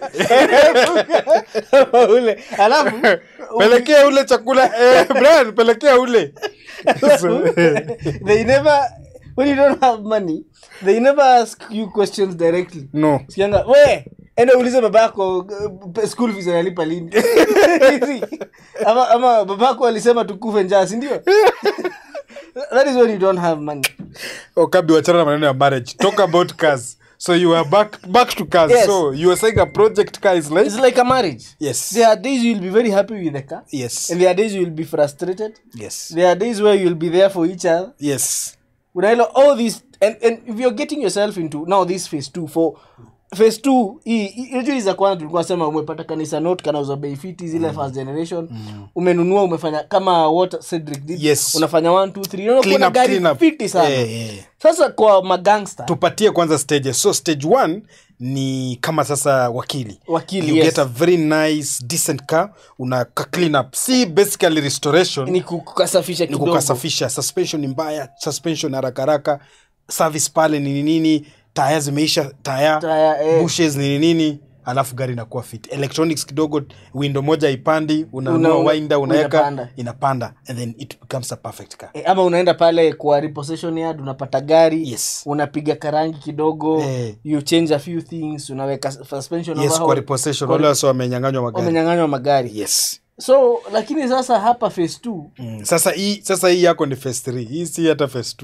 ule alafu pelekea ule chakula eh, bran pelekea ule so, they never when you don't have money they never ask you questions directly no sikianga we enda ulize babako uh, school fees analipa lini ama, ama babako alisema tukufe njaa sindio that is when you don't have money okabi wachana na maneno ya marriage talk about cars so you are back back to cars Yes. so you are saying a project car is like it's like a marriage yes there are days you'll be very happy with the car yes and there are days you'll be frustrated yes there are days where you'll be there for each other yes unaelewa all this and, and if you're getting yourself into now this phase two for phase two hii- hii- unajua hizi za kwanza tulikuwa sema umepata kanisa note kanauza bei fiti zile first generation umenunua umefanya kama what Cedric did Yes. unafanya 1 2 3 unaona Clean kuna up, gari clean up. fiti sana Eh, eh. sasa kwa magangster tupatie kwanza stages so stage one ni kama sasa wakili Wakili, you yes. get a very nice decent car una ka clean up si basically restoration ni kukasafisha ni kidogo kukasafisha suspension ni mbaya suspension haraka haraka service pale nini nini taya zimeisha taya Taya, eh. bushes nini nini alafu gari inakuwa fit electronics kidogo window moja ipandi unanunua Una- winder unaweka unapanda. inapanda and then it becomes a perfect car Eh, ama unaenda pale kwa repossession yard unapata gari Yes. unapiga karangi kidogo Eh. you change a few things unaweka suspension yes overhaul. kwa repossession Kwa- wale wasa wamenyanganywa magari wamenyanganywa magari yes so lakini sasa hapa phase two Mm, sasa hii sasa hii yako ni phase 3 hii si hata phase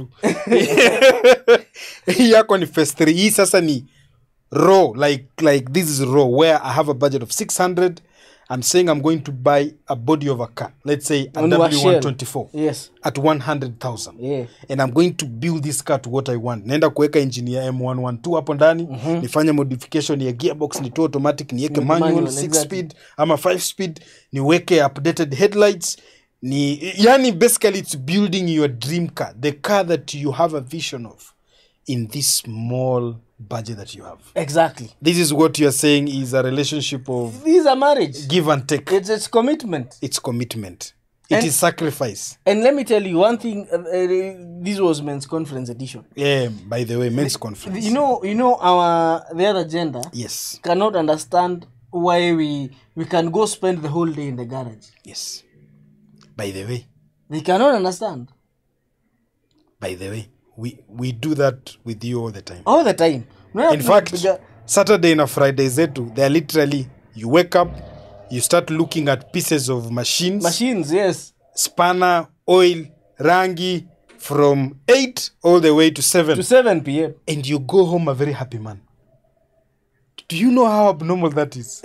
2 hii yako ni phase 3 hii sasa ni raw like like this is raw where i have a budget of 600 i'm saying i'm going to buy a body of a car let's say a Ununua Shell. w124 yes at 100000 yeah. and i'm going to build this car to what i want naenda kuweka engine ya m112 hapo ndani nifanye modification ya gearbox nitoe automatic niweke Ni manual manual, 6 exactly. speed ama 5 speed niweke updated headlights ni yani basically it's building your dream car the car that you have a vision of in this small budget that you have exactly this is what you're saying is a relationship of this is a marriage give and take it's, it's commitment it's commitment It is And- sacrifice and let me tell you one thing uh, uh, this was men's conference edition yeah by the way men's conference you know you know our the other gender yes cannot understand why we we can go spend the whole day in the garage yes by the way they cannot understand by the way we we do that with you all the time all the time Unaona in fact tunapiga- saturday na friday zetu they're literally you wake up you start looking at pieces of machines machines yes spanner oil rangi from 8 all the way to 7 to 7 p.m and you go home a very happy man do you know how abnormal that is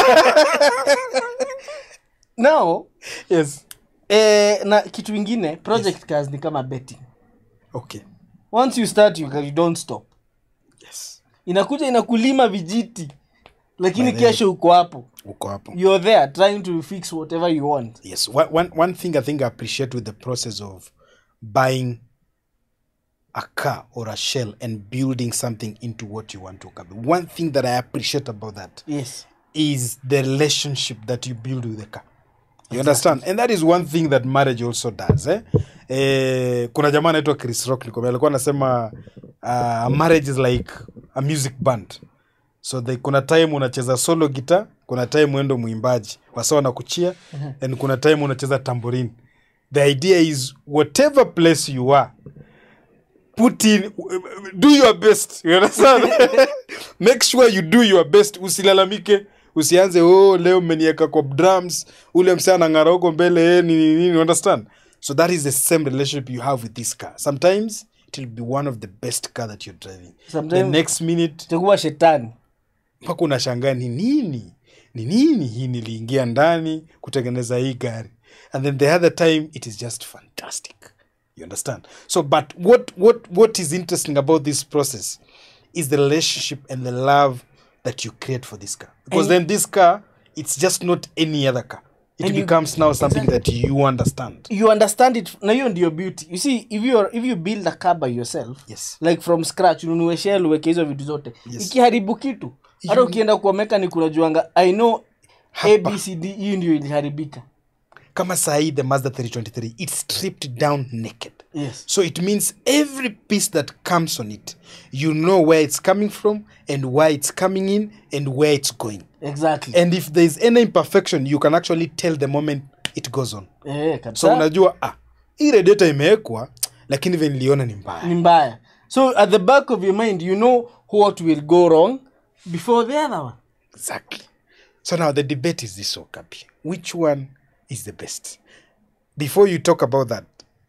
now yes eh, na kitu ingine project cars ni kama betting okay once you start you, you don't stop yes inakuja inakulima vijiti lakini By the way. kesho uko hapo uko hapo you're there trying to fix whatever you want Yes, one, one, one thing I think I appreciate with the process of buying a car or a shell and building something into what you want to come. One thing that I appreciate about that yes is the relationship that you build with the car. you understand and that is one thing that marriage also does eh? Eh, kuna jamaa anaitwa chris rock nikwambia, alikuwa anasema uh, marriage is like a music band so the, kuna time unacheza solo guitar kuna time uendo mwimbaji wasa na kuchia and kuna time unacheza tamborin the idea is whatever place you are put in do your best you understand make sure you do your best usilalamike usianze oh leo mmenieka kwa drums ule msee anang'ara huko mbele eh, nini nini you understand so that is the same relationship you have with this car sometimes it will be one of the best car that you're driving the Sometimes- next minute itakuwa shetani mpaka unashangaa ni nini ni nini hii niliingia ndani kutengeneza hii gari and then the other time it is just fantastic you understand so but what what what is interesting about this process is the relationship and the love that you create for this car because then this car it's just not any other car it And you- becomes now something that you understand you understand it na hiyo ndio beauty you see if you, if you build a car by yourself Yes. like from scratch ununue shell uweke hizo vitu zote Yes. ikiharibu kitu hata ukienda kwa mechanic unajuanga i know Hapa. abcd hii ndio iliharibika kama sahii the mazda 323 it's stripped down naked yes So it means every piece that comes on it, you know where it's coming from and why it's coming in and where it's going. exactly And if there's any imperfection, you can actually tell the moment it goes on. eh, So kabisa unajua ah, hii radiator imewekwa lakini vile niliona ni mbaya. ni mbaya so at the back of your mind you know what will go wrong before the other one Exactly. So now the debate is this, Okapi. Which one is the best? Before you talk about that,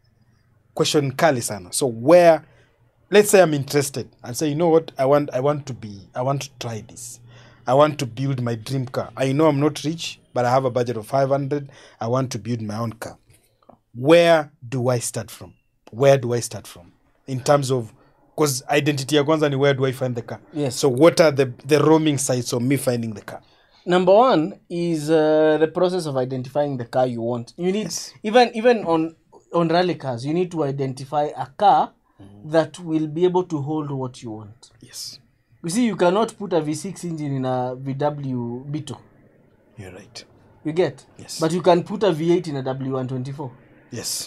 question kali sana. So where, let's say I'm interested and say, you know what, I want, I want to be, I want to try this. I want to build my dream car. I know I'm not rich, but I have a budget of 500. I want to build my own car. Where do I start from? Where do I start from? In terms of, because identity ya kwanza ni where do I find the car? Yes. So what are the, the roaming sites of me finding the car? number one is uh, the process of identifying the car you want you need even even on on rally cars you need to identify a car that will be able to hold what you want Yes, you see you cannot put a v6 engine in a vw beetle you're right. you get Yes. but you can put a v8 in a w124 Yes.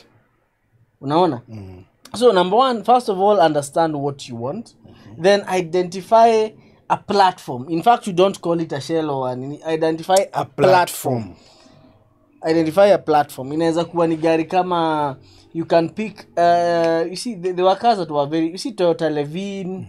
unaona so number one first of all understand what you want then identify a platform in fact you don't call it a shell or an identify a, A platform. platform. identify a platform inaweza kuwa ni gari kama you can pick uh, you see there were cars that were very you see toyota levin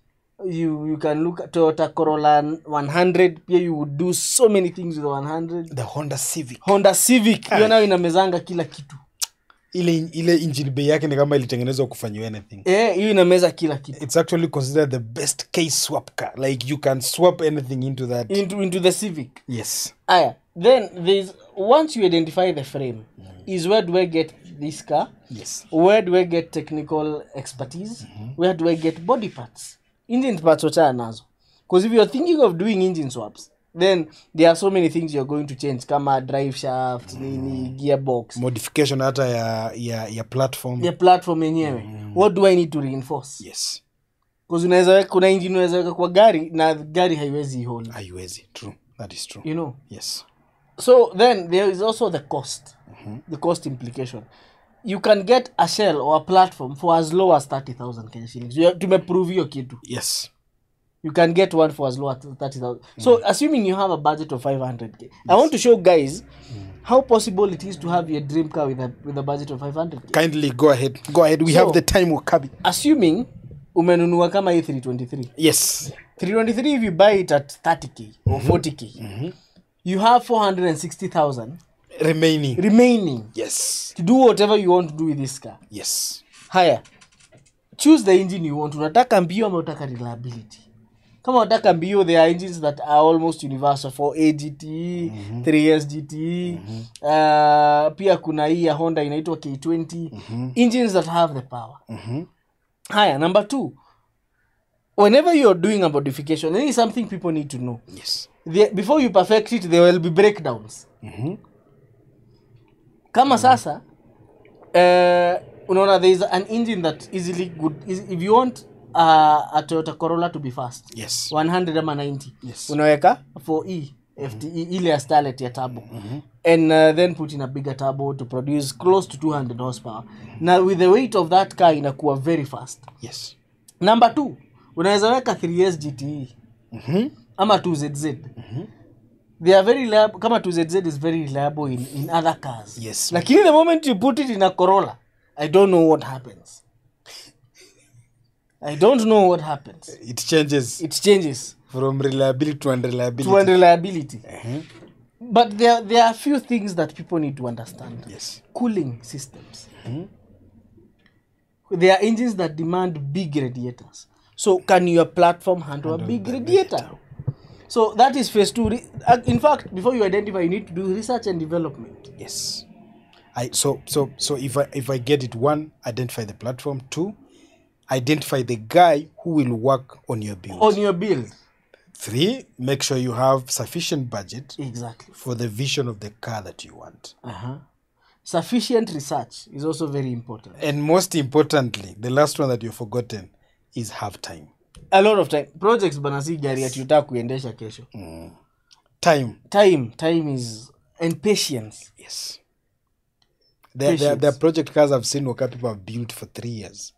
you you can look at toyota corolla 100 pia you would do so many things with the 100 The Honda Civic. honda civic hiyo nayo inamezanga kila kitu Ile ile engine bay yake ni kama ilitengenezwa kufanyiwa anything. eh hiyo inameza kila kitu It's actually considered the best case swap car. Like you can swap anything into that. into into the civic Yes. aya then there's once you identify the frame is where do i get this car Yes. where do i get technical expertise where do i get body parts engine parts wachana nazo because if you're thinking of doing engine swaps then there are so many things you're going to change kama drive shaft nini gearbox Modification hata ya ya ya platform. the platform yenyewe what do i need to reinforce Yes. because unaweza weka- kuna engine unaweza weka kwa gari na gari haiwezi hold Haiwezi. True. That is true. you know Yes. so then there is also the cost the cost implication you can get a shell or a platform for as low as 30000 kenya shillings You have- tumeprove hiyo kitu Yes. you can get one for as low as 30000 so assuming you have a budget of 500k i want to show guys how possible it is to have your dream car with a, with a budget of 500k Kindly go ahead. Go ahead. We So- have the time, Wakabi. assuming umenunua kama hii 323 Yes. 323 if you buy it at 30k or 40k you have 460000 Remaining. remaining Yes. to do whatever you want to do with this car Yes. haya choose the engine you want unataka mbio ama unataka reliability kama unataka mbio there are engines that are almost universal for agt 3s gt uh, pia kuna hii ya honda inaitwa k20 engines that have the power haya number two whenever you're doing a modification there is something people need to know Yes. the, before you perfect it there will be breakdowns kama sasa uh, unaona there is an engine that easily good is, if you want uh, a toyota corolla to be fast Yes. 100 ama 90 Yes. unaweka 4e FT, ile ya starlet ya turbo and uh, then put in a bigger turbo to produce close to 200 horsepower na with the weight of that car inakuwa very fast yes number two unaweza weka 3s gte ama 2zz they are very reliable kama 2zz is very reliable in, in other cars Yes. lakini the moment you put it in a corolla i don't know what happens i don't know what happens it changes it changes from reliability to unreliability to unreliability but there, there are a few things that people need to understand yes cooling systems. There are engines that demand big radiators. So, can your platform handle, a big radiator? So, that is phase two. Re- uh, In fact, before you identify, you need to do research and development. yes i so so so if i if i get it one identify the platform two identify the guy who will work on your build On your build. three make sure you have sufficient budget Exactly. for the vision of the car that you want Uh-huh. Sufficient research is also very important. and most importantly the last one that you've forgotten is have time A lot of time. Projects bana si gari ati utaka kuendesha kesho. time Time. Time is... And patience. yes there, there, there are project cars i've seen where people have built for three years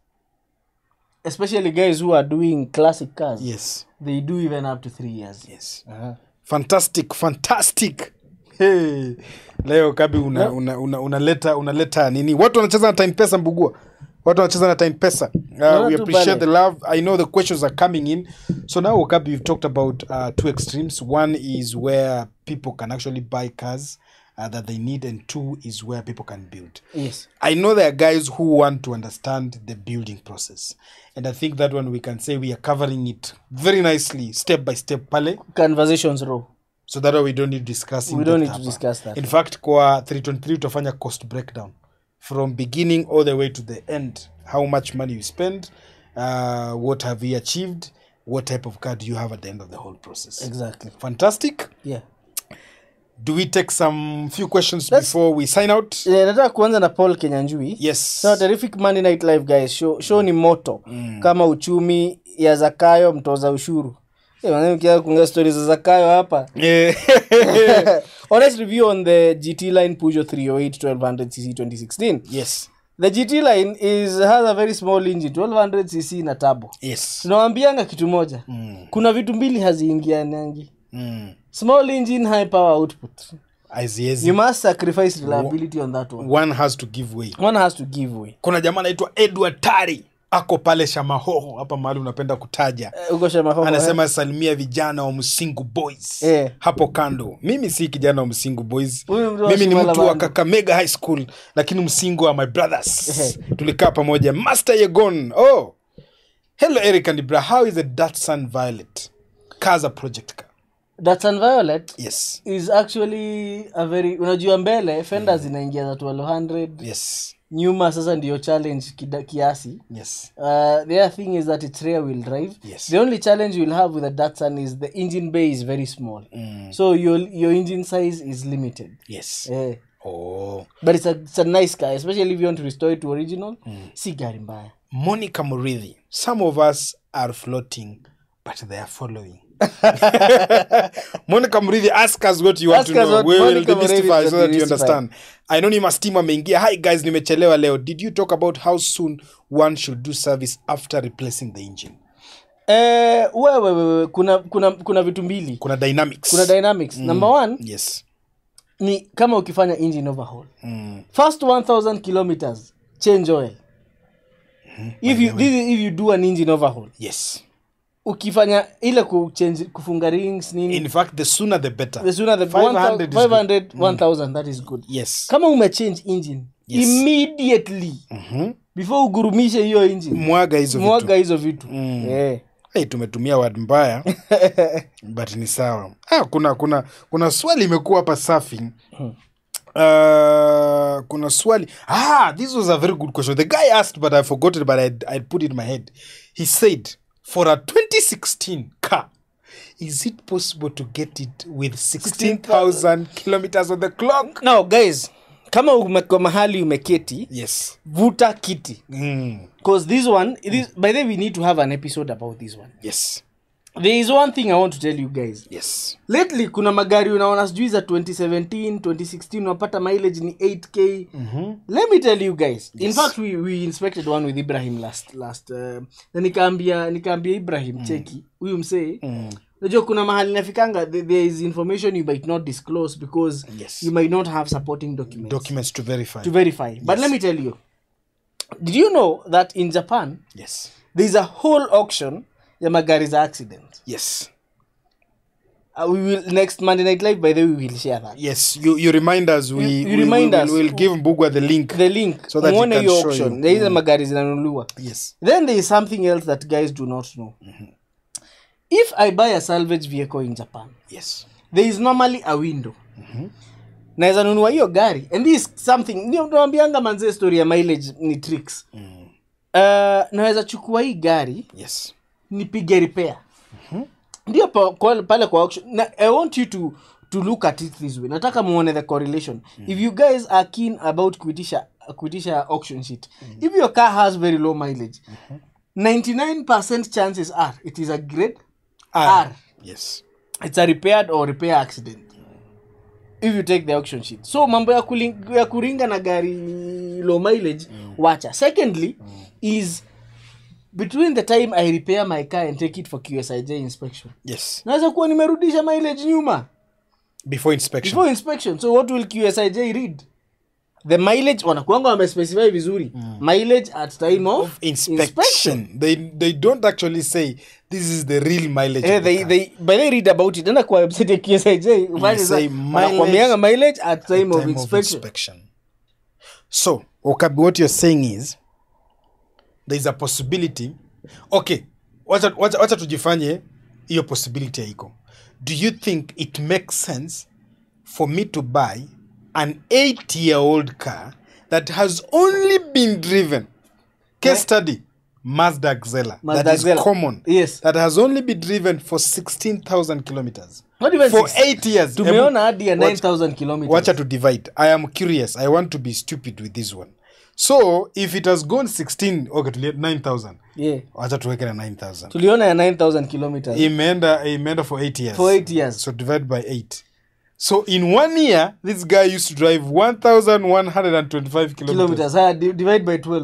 Especially guys who are doing classic cars. yes They do even up to three years. yes Uh-huh. fantastic fantastic hey. leo kabi unaleta una, una, unaleta unaleta nini watu wanacheza na time pesa mbugua watu wanacheza na time pesa uh, Naona we tu appreciate pale. the love i know the questions are coming in so now kabi we've talked about uh, two extremes one is where people can actually buy cars uh, that they need and two is where people can build Yes. I know there are guys who want to understand the building process. And I think that one we can say we are covering it very nicely, step by step, pale. Conversations row. So that way we don't need to discuss in We don't depth need to hapa. discuss that. In fact, kwa 323 utafanya cost breakdown from beginning all the way to the end. How much money you spend, uh, what have you achieved, what type of car do you have at the end of the whole process. Exactly. Fantastic. Yeah. Do we take some few questions Let's- before we sign out? Eh, nataka kuanza na paul kenyanjui Yes. so terrific monday night live guys show, show ni moto kama uchumi ya zakayo mtoza ushuru Eh, manze ukianza kuongea stories za zakayo hapa Eh, honest review on the gt line pujo 308 1200 cc 2016 yes. the gt line is has a very small engine 1200 cc na tabo Yes. tunawambianga kitu moja kuna vitu mbili haziingianangi Mm. small engine high power output Haziwezi. you must sacrifice reliability on that one one has to give way one has to give way kuna jamaa anaitwa edward tari ako pale shamahoho hapa mahali unapenda kutaja Eh, uko Shamahoho, eh? anasema salimia vijana wa msingu boys Eh. hapo kando mimi si kijana wa msingu boys Huyu mtu wa mimi ni Shimala mtu wa Bando. kakamega high school lakini msingu wa my brothers Eh. tulikaa pamoja master yegon oh hello eric and ibra how is a datsun violet cars a project car Datsun Violet yes is actually a very unajua mbele fenda zinaingia za 1200 yes nyuma sasa ndiyo challenge kida, kiasi yes uh, the other thing is that it's rear wheel drive Yes. the only challenge you'll have with a datsun is the engine bay is very small so your your engine size is limited yes eh. oh but it's a, it's a nice car especially if you want to restore it to original si gari mbaya Monica Murithi. Some of us are floating, but they are following. Monica Murithi, ask us what you want Ask to us know. what We will Monica Murithi demystify will so that you demystify. understand. Anonymous team ameingia. Hi guys, nimechelewa leo. Did you talk about how soon one should do service after replacing the engine? eh, wewe wewe kuna kuna kuna vitu mbili Kuna dynamics. kuna dynamics number one yes. ni kama ukifanya engine overhaul Mm. first 1000 kilometers change oil if you, this is if you do an engine overhaul Yes. ukifanya ile kuchange kufunga rings nini In fact, the sooner the better. the sooner the 500 is 500 1000 that is good Yes. kama umechange engine Yes. immediately Mhm. before ugurumishe hiyo engine Mwaga hizo vitu. mwaga hizo vitu Eh. hey, tumetumia word mbaya but ni sawa ah, kuna kuna kuna swali imekuwa hapa safi Uh, kuna swali ah, this was a very good question the guy asked but i forgot it but I'd, I'd put it in my head he said for a 2016 car is it possible to get it with 16000 kilometers on the clock now guys kama umeko mahali umeketi yes vuta kiti mm. because this one this, by the way we need to have an episode about this one yes there is one thing i want to tell you guys yes lately kuna magari unaona sijui za 2017 2016 unapata mileage ni 8k mm-hmm. let me tell you guys in Yes. fact we, we inspected one with ibrahim last last uh, na nikaambia nikaambia ibrahim cheki huyu msee mm. najua kuna mahali nafikanga th- there is information you might not disclose because Yes. you might not have supporting documents documents to verify to verify but let me tell you did you know that in japan yes there is a whole auction ya magari za accident yes uh, we will next monday night live by the way we will share that yes you, you remind us we, You- you we, remind we, us. will, we'll give mbugwa the link the link So that he muone can hiyo show auction you. there is a magari zinanunuliwa yes then there is something else that guys do not know if i buy a salvage vehicle in japan yes there is normally a window naweza nunua hiyo gari and this is something ndio nawambianga manzee story ya mileage ni tricks mm. uh, naweza chukua hii gari yes nipige repair ndio pa, kwa, pale kwa auction na, i want you to to look at it this way nataka muone the correlation if you guys are keen about kuitisha kuitisha auction sheet if your car has very low mileage 99% chances are it is a grade R. R. yes it's a repaired or repair accident if you take the auction sheet so mambo ya, kuling, ya kuringa na gari low mileage wacha secondly is between the time i repair my car and take it for qsij inspection yes naweza kuwa nimerudisha mileage nyuma before inspection before inspection so what will qsij read the mileage wanakuanga wamespecify vizuri mileage at time of, inspection, They, they don't actually say this is the real mileage Eh, of the they, car. they, but they read about it enda kwa website ya qsij ufanye say sa- mileage wanakuambianga mileage at time, time of of inspection inspection. So, Okabi, what you're saying is there's a possibility. Okay, wacha wacha- wacha tujifanye hiyo possibility haiko. Do you think it makes sense for me to buy an eight-year-old car that has only been driven? Case Yeah. study. Mazda Xela. Mazda that is Xela. common. Yes. That has only been driven for 16,000 kilometers. Not even For six- eight years. tumeona hadi ya Wacha- 9000 kilometers wacha to divide i am curious i want to be stupid with this one so if it has gone 16 okay tulie 9000 yeah wacha tuweke na 9000 tuliona ya 9000 kilometers imeenda imeenda for 8 years for 8 years so divide by 8 so in one year this guy used to drive 1125 kilometers, kilometers haya di- divide by 12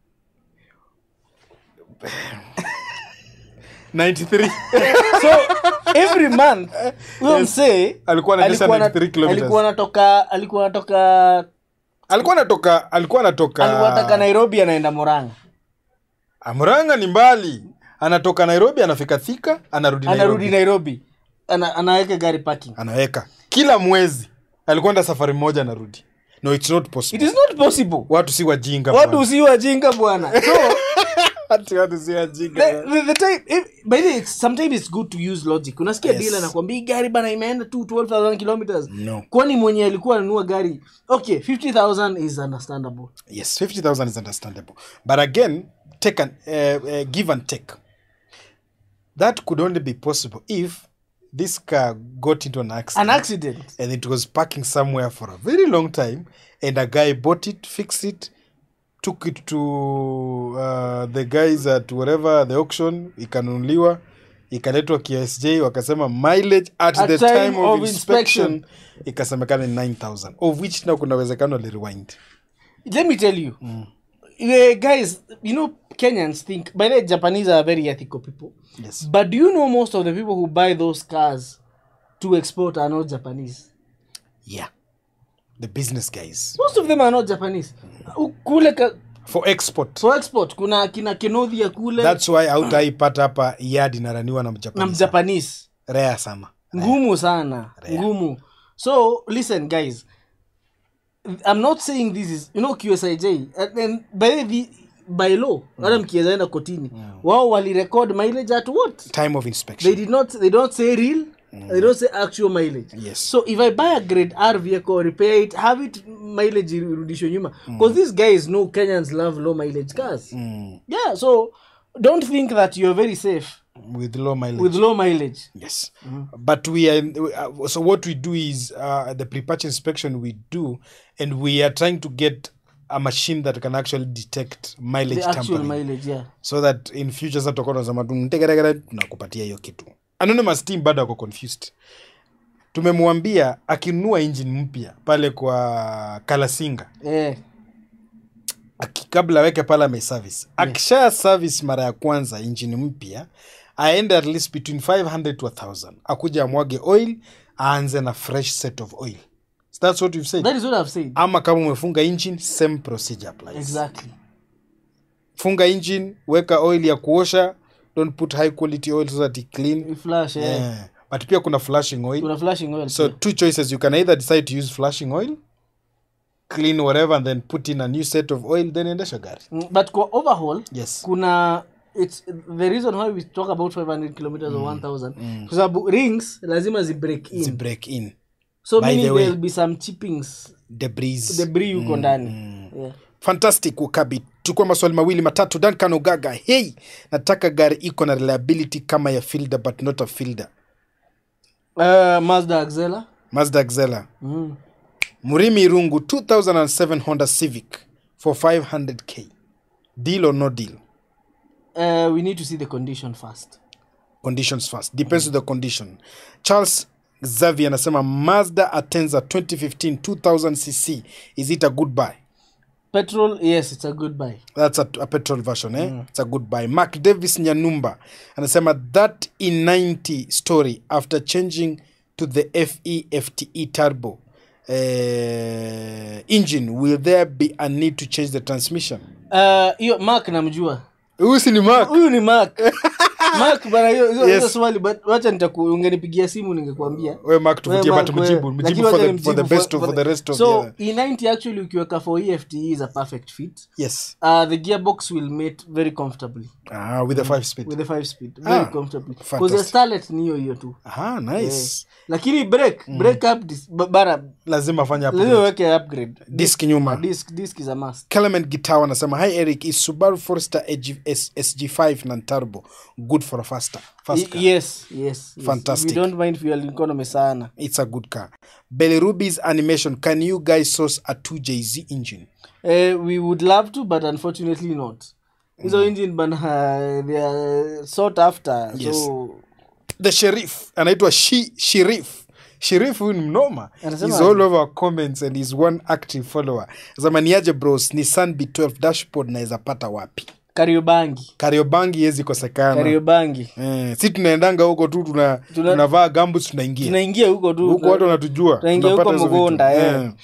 93 so every month huyo msee alikuwa anaendesha alikuwa na- 93 kilometers alikuwa anatoka alikuwa anatoka alikuwa anatoka alikuwa anatoka alikuwa anatoka nairobi anaenda moranga amranga ni mbali anatoka nairobi anafika thika anarudi anarudi nairobi nairobi ana, anaweka gari parking anaweka kila mwezi alikuwa enda safari moja anarudi no it's not it possible is not possible watu si wajinga watu bwana. si wajinga bwana so Ati watu si wajinga the, bwana. the, the time if, by the way, it's, sometimes it's good to use logic unasikia Yes. yes. dealer anakwambia hii gari bana imeenda tu 12000 kilometers No. kwani mwenye alikuwa ananunua gari okay 50000 is understandable yes 50000 is understandable but again take an, uh, uh, give and take that could only be possible if this car got into an accident an accident and it was parking somewhere for a very long time and a guy bought it fixed it took it to uh, the guys at whatever the auction ikanunuliwa ikaletwa ksj wakasema mileage at, At the time time, of, of inspection, inspection. ikasemekana ni 9000 of which now kuna uwezekano alirewind let me tell you uh, guys you know kenyans think by the way, japanese are very ethical people yes but do you know most of the people who buy those cars to export are not japanese yeah the business guys most of them are not japanese U- kule ka, for export for export kuna kina kenodhia kule that's why hautaipata hapa yard inaraniwa na na mjapanese mjapanese rare sana ngumu sana ngumu so listen guys i'm not saying this is you know qsij and then by the by law hata mkiweza enda kotini wao walirecord mileage at what time of inspection they did not they don't say real they don't say actual mileage Yes. so if i buy a grade r vehicle repair it have it mileage irudishwe nyuma because these guys know kenyans love low mileage cars Mm, yeah so don't think that you're very safe with low mileage with low mileage yes but we are uh, so what we do is uh, the pre-patch inspection we do and we are trying to get a machine that can actually detect mileage the actual tampering mileage yeah so that in future sasa tutakuwa tunasema tu ntegeregere tunakupatia hiyo kitu anonymous team bado ako confused tumemwambia akinunua engine mpya pale kwa kalasinga eh aki, kabla aweke pale ameservice akisha service mara ya kwanza engine mpya aende at least between 500 to 1000 akuja amwage oil aanze na fresh set of oil so that's what you've said that is what i've said ama kama umefunga engine same procedure applies exactly funga engine weka oil ya kuosha don't put high quality oil so that it clean You flash eh yeah. but pia kuna flashing oil kuna flashing oil so pia. two choices you can either decide to use flashing oil clean whatever and then put in a new set of oil then endesha gari Mm, but kwa overhaul yes kuna it's the reason why we talk about 500 kilometers or 1000 kwa sababu rings lazima zi break in Zi break in so By meaning the way- there'll be some chippings debris debris yuko ndani yeah. fantastic wakabi chukua maswali mawili matatu duncan ogaga hey nataka gari iko na reliability kama ya fielder but not a fielder uh, mazda axela mazda xela mm. murimi irungu 2007 honda civic for 500k deal or no deal uh, we need to see the condition first conditions first depends on the condition charles xavier anasema mazda atenza 2015 2000 cc is it a good buy petrol yes it's a good buy that's a, a petrol version eh? it's a good buy mark davis nyanumba anasema that e90 story after changing to the fe fte turbo uh, engine will there be a need to change the transmission Uh, hiyo mark namjua huyu si ni mark huyu ni mark mark bana hiyo hiyo Yes. hiyo swali but wacha nitaku ungenipigia simu ningekuambia we mark tuvutie Wewe, but Mark, mjibu wewe. mjibu Lakini for wacha the, for the nimjibu best of, for the rest of so the e90 actually ukiweka for efte is a perfect fit yes uh, the gearbox will mate very comfortably ah, with the five speed with the 5 speed very Ah, comfortably because fantastic. the starlet ni hiyo hiyo tu ah, nice lakini break break up dis, ba- bara lazima afanye hapo lazima weke upgrade disk nyuma disk disk is a must Clement Gitawa anasema hi Eric is Subaru Forester SG, S, SG5 na turbo good for a faster fast Y- car. yes yes, yes. Fantastic. we don't mind fuel economy sana It's a good car. Belly Ruby's animation can you guys source a 2JZ engine? uh, we would love to but unfortunately not hizo engine bana they are sought after Yes. so The Sheriff anaitwa Shi Sheriff. Sheriff huyu ni mnoma. Anasema He's aje? all over our comments and he's one active follower. Zamaniaje bros Nissan B12 dashboard naweza pata wapi? kariobangi Kariobangi yezi kosekana. kariobangi Eh, si tunaendanga huko tu tuna, Tuna- tunavaa gambus tunaingia. tunaingia huko tu huku watu wanatujua Tunaingia tunapata huko hizo vitu. Mugonda, eh. Eh.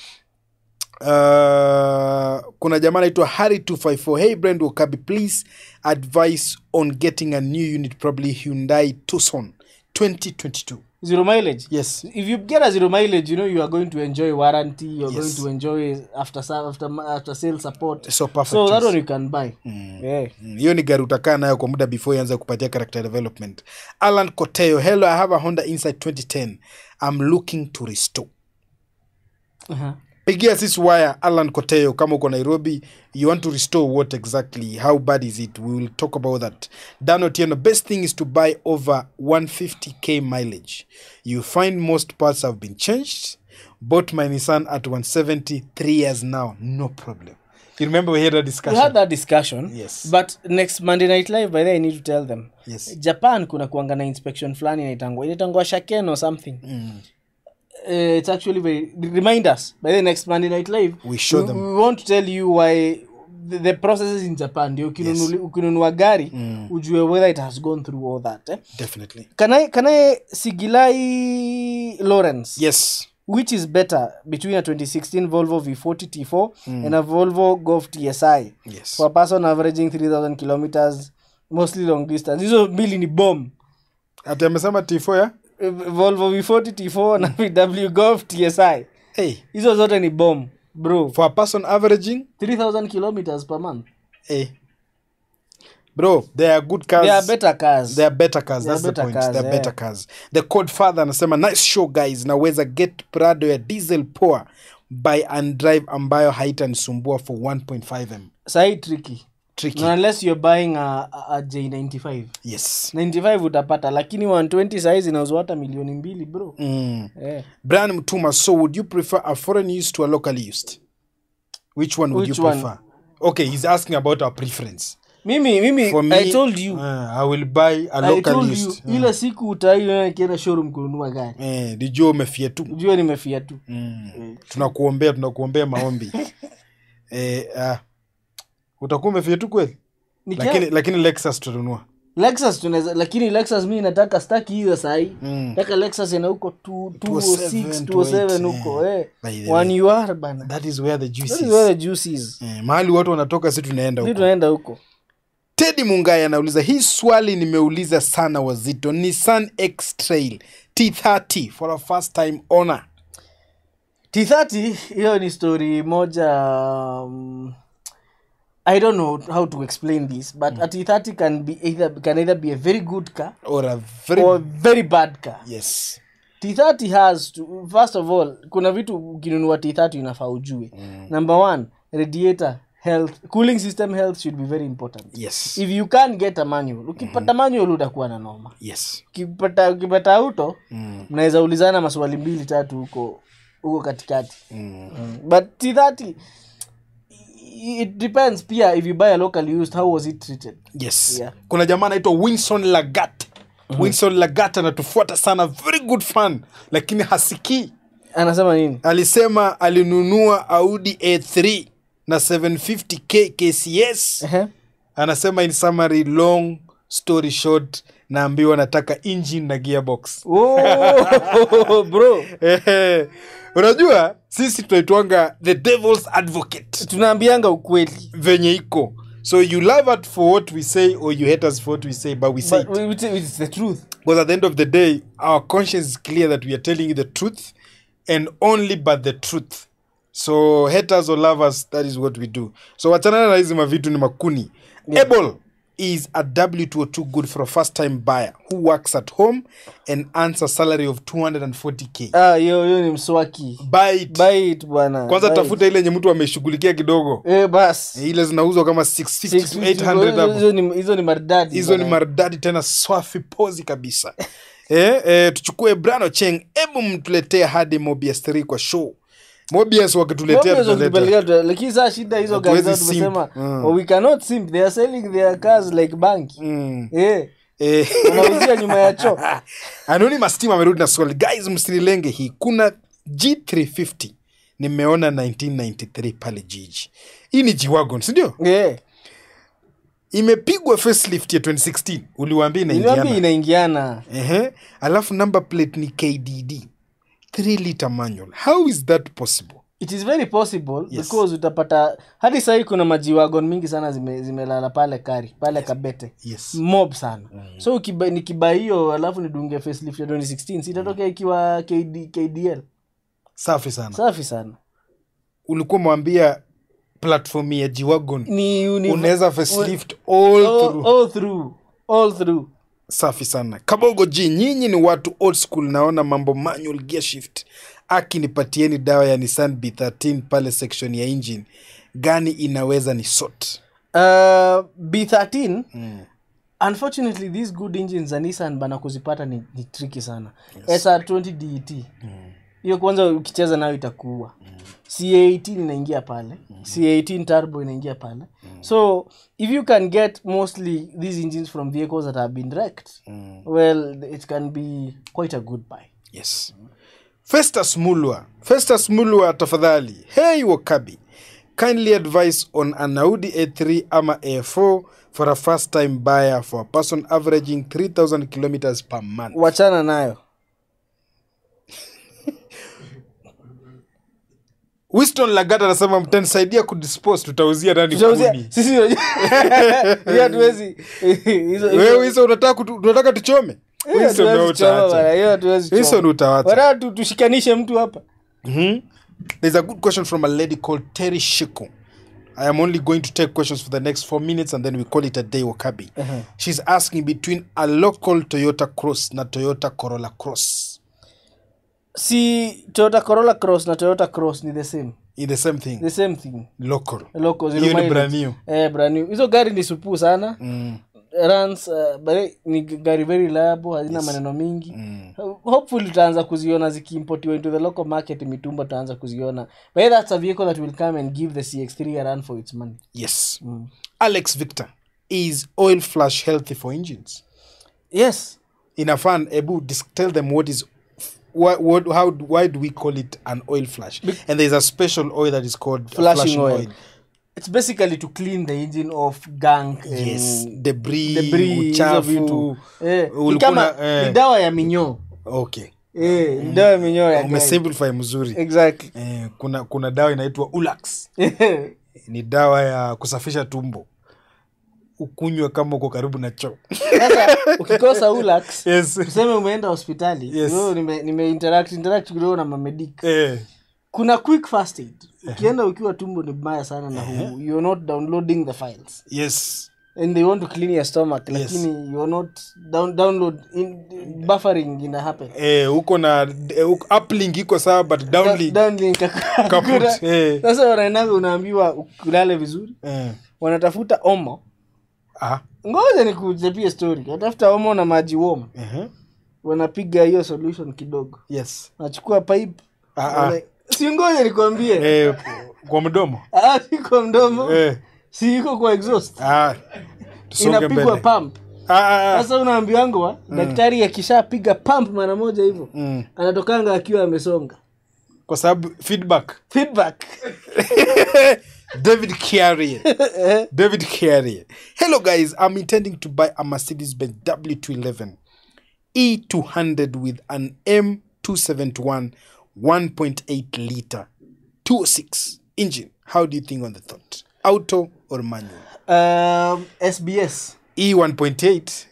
Uh, kuna jamaa anaitwa harry 254 hey brand wakabi please advice on getting a new unit probably hyundai tucson 2022 zero mileage yes if you get a zero mileage you know you are going to enjoy warranty you're Yes. going to enjoy after sa- after after sale support so perfect so that choice. one you can buy yeah. Mm, hiyo ni gari utakaa nayo kwa muda before ianze kupatia character development alan koteo hello i have a honda insight 2010 i'm looking to restore uh-huh. pigia sisi waya alan koteo kama uko nairobi you want to restore what exactly how bad is it we will talk about that dan otieno best thing is to buy over 150k mileage you find most parts have been changed bought my nissan at 170 three years now no problem you remember we had a we discussion had that discussion Yes. but next monday night live by the i need to tell them yes japan kuna kuanga na inspection fulani inaitangwa inaitangwa shaken or something uh, it's actually very remind us by the next monday night live We show we, them. we want to tell you why the, the processes in japan ndio ukinunuli- ukinunua gari ujue whether it has gone through all that eh? definitely can i can i sigilai lawrence yes which is better between a 2016 volvo v40 t4 and a volvo golf tsi yes for a person averaging 3000 kilometers mostly long distance hizo mbili ni bomb ati amesema t4 ya Eh, volvo v40 t4 na vw golf tsi hey hizo zote ni bomb bro for a person averaging 3000 kilometers per month hey bro they are good cars they are better cars they are better cars They are that's the better point cars, they are yeah. better cars the code father anasema nice show guys naweza get prado ya diesel poa buy and drive ambayo haitanisumbua for 1.5m sahi tricky tricky no, unless you're buying a, a, a j95 yes 95 utapata lakini 120 sahi zinauzwa hata milioni mbili bro mm. eh. brian mtuma so would you prefer a foreign use to a locally used which one would Which you one? prefer okay he's asking about our preference mimi mimi for me i told you uh, i will buy a i local told you used ile siku utaiona nikienda showroom kununua gari eh dijua umefia tu ujue nimefia tu mm. tunakuombea tunakuombea maombi eh, ah. utakuwa umefia tu kweli Nikia- lakini lakini lexus tutanunua lexus tunaweza lakini lexus mi nataka staki hiyo sahii Mm. nataka lexus ina huko 206 207, 207 huko eh. By the one UR bana that is where the juice That is. is where the juice is Eh, mahali watu wanatoka si tunaenda Sisi huko tunaenda huko tedi mungai anauliza hii swali nimeuliza sana wazito nissan x trail t30 for a first time owner t30 hiyo ni story moja um, i don't know how to explain this but a t30 can be either can either be a very good car or a very or a very bad car yes t30 has to, first of all kuna vitu ukinunua t30 inafaa ujue number one radiator health cooling system health should be very important yes if you can't get a manual ukipata manual utakuwa na noma yes ukipata ukipata auto mm. mnaweza ulizana maswali mbili tatu huko huko katikati Mm. mm. but t30 it depends pia if you buy a local used how was it treated yes Yeah. kuna jamaa anaitwa winson lagat winson lagat anatufuata sana very good fan lakini hasikii anasema nini alisema alinunua audi a3 na 750k kcs Ehe. anasema in summary long story short naambiwa nataka engine na gearbox oh, bro Ehe. unajua sisi tunaitwanga the devil's advocate tunaambianga ukweli venye iko so you love us for what we say or you hate us for what we say but we say but it we- we- it's the truth because at the end of the day our conscience is clear that we are telling you the truth and only but the truth so haters or lovers that is what we do so wachanana na hizi mavitu ni makuni yeah. able is a w202 good for a first time buyer who works at home and earns a salary of 240k ah hiyo hiyo ni mswaki buy it buy it bwana kwanza buy it. tafuta ile yenye mtu ameshughulikia kidogo eh bas ile zinauzwa kama 650 to 800 hapo hizo ni hizo ni maridadi hizo ni bwana. maridadi tena swafi pozi kabisa eh, eh, tuchukue brano cheng hebu mtuletee hadi mobius 3 kwa show mobius wakituletea Mobius tutaleta wakitupelekea tuta- lakini saa shida hizo gari zao Hatuwezi simp. tumesema Mm. oh, we cannot simp they are selling their cars like bank mm. eh eh. wanauzia nyuma ya choo anonymous team amerudi na swali guys msinilenge hii kuna g350 nimeona 1993 pale jiji hii ni g-wagon sindio eh imepigwa facelift ya 2016 uliwaambia niambia inaingiana inaingiana Ehe. alafu number plate ni kdd 3 liter manual how is that possible it is very possible Yes. because utapata hadi sahii kuna majiwagon mingi sana zime- zimelala pale kari pale kabete yes mob sana so ukiba, nikiba hiyo alafu nidunge facelift ya 2016 sitatokea ikiwa KD, kdl safi sana safi sana ulikuwa mwambia platform ya jiwagon ni ni- unaweza facelift all all, through all through all through safi sana kabogo ji nyinyi ni watu old school naona mambo manual gear shift aki nipatieni dawa ya nissan b13 pale section ya engine gani inaweza ni sort uh, b13 mm. unfortunately these good engines za nissan bana kuzipata ni, ni tricky sana yes. sr20 det hiyo kwanza ukicheza nayo itakuua c18 inaingia pale c18 turbo inaingia pale so if you can get mostly these engines from vehicles that have been wrecked well it can be quite a good buy yes festus mulwa festus mulwa tafadhali hey wakabi kindly advice on an audi a3 ama a4 for a first time buyer for a person averaging 3000 kilometers per month wachana nayo winston lagat anasema mtanisaidia kudispose tutauzia nani Tutauzia- kuni sisi hiyo hatuwezi hizo- hizo- wewe hizo unataka kutu- unataka tuchome hiyo Winston hatuwezi wewe choma utaacha. bana, hiyo hatuwezi choma. Winston utawacha Bana, tu- tushikanishe mtu hapa Mhm. There's a good question from a lady called Terry Shiku. I am only going to take questions for the next four minutes and then we call it a day, Wakabi. She's asking between a local Toyota Cross na Toyota Corolla Cross. si toyota corolla cross na toyota cross ni the same In the same thing. the same thing Local. Local, zero Hiyo ni mileage. brand new. eh, brand new hizo gari ni supuu sana Mm. runs uh, but ni gari very reliable hazina maneno mingi Mm. hopefully tutaanza kuziona zikiimportiwa into the local market mitumba tutaanza kuziona but that's a vehicle that will come and give the cx3 a run for its money yes mm. alex victor is oil flush healthy for engines yes inafan ebu dis- tell them what is what, what how why do we call it an oil flush and there's a special oil that is called a Flushing oil. it's basically to clean the engine of gunk and yes debris, debris hizo uchafu vitu eh, ni ulikuwa kama na- eh. ni dawa ya minyoo okay eh, ni dawa ya minyoo ya gari. umesimplify mzuri exactly eh, kuna kuna dawa inaitwa ulax ni dawa ya kusafisha tumbo ukunywe kama uko karibu na choo sasa ukikosa ulax yes. tuseme umeenda hospitali Yes. wewe nime, nime interact interact kidogo na mamedik eh, kuna quick first aid ukienda ukiwa tumbo ni mbaya sana na hu, you're not downloading the files yes and they want to clean your stomach lakini you're not down, download in, buffering ina happen eh, uko na eh, uko- uplink iko sawa but downlink Downlink hakuna. kaput eh, sasa wanaendaga unaambiwa ulale vizuri eh. wanatafuta omo ah, ngoja nikuchapie story wanatafuta omo na maji wom uh-huh. wanapiga hiyo solution kidogo yes nachukua pipe Ah, ah. wana- si ngoja nikwambie eh, kwa mdomo Ah, si kwa mdomo eh, si iko kwa exhaust ah, tusonge inapigwa mbele pump ah, ah, ah. sasa unaambiwangwa daktari akishapiga pump mara moja hivyo Mm. anatokanga akiwa amesonga kwa sababu feedback feedback David Carrier. David Carrier. Hello, guys. I'm intending to buy a Mercedes Benz W211 E200 with an M271 1.8 liter 206 engine. How do you think on the thought? Auto or manual? um, sbs E1.8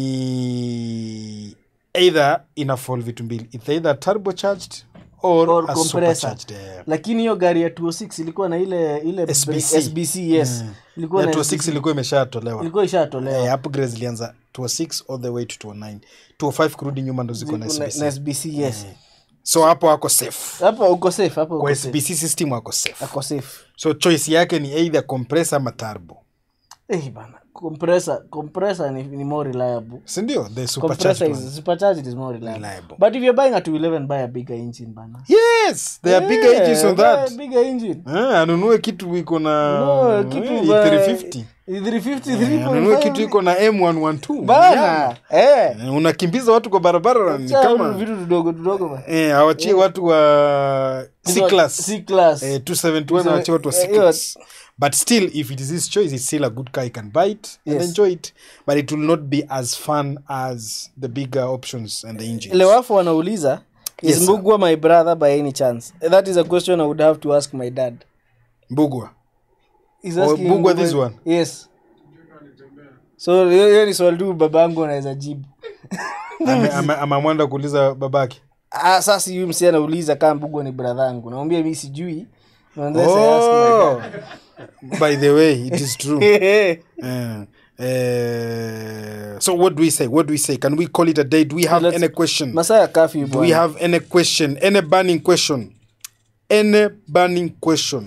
ni either ina fall vitu mbili. It's either turbocharged or, Or a compressor. supercharged. eh. lakini hiyo gari ya 206 ilikuwa na ile ile SBC. SBC yes ilikuwa Ya na 206 SBC. ilikuwa imeshatolewa. ilikuwa ishatolewa Eh, upgrades zilianza 206 all the way to 209 205 kurudi nyuma ndo ziko na na, SBC. na SBC yes so hapo wako safe hapo uko safe hapo kwa uko safe SBC system wako safe ako safe so choice yake ni either compressor ama turbo eh bana compressor compressor ni, ni more reliable sindio the compressor supercharged is one. supercharged is more reliable. Reliable. but if you're buying a 211 buy a bigger engine bana yes there are bigger Yeah, engines on buy that a bigger engine Eh, anunue kitu iko na no kitu eh, ba- 350 350 Eh, anunue 3.5 kitu iko na m112 bana eh Eh, unakimbiza watu kwa barabara ni Cha kama vitu vidogo vidogo bana eh, awachie watu wa c class C class Eh, 271 awachie watu wa Eh, c hiyo- class but still if it is his choice it's still a good car he can buy it and Yes. enjoy it but it will not be as fun as the bigger options and the engines lewafu wanauliza is Yes, sir. mbugwa my brother by any chance that is a question i would have to ask my dad mbugwa He's Oh, asking Mbugwa Mbugwa- this one? yes so hiyo hiyo ni swali tu babangu anaweza jibu Ame- ame- amamwenda kuuliza babake ah, sasa huyu msi anauliza kama mbugwa ni bradhangu naambia mi sijui Unless I ask my oh, dad. by the way it is true Eh, eh, so what do we say what do we say can we call it a day do we have Let's- any question masaa ya kafyu do we have any question any burning question any burning question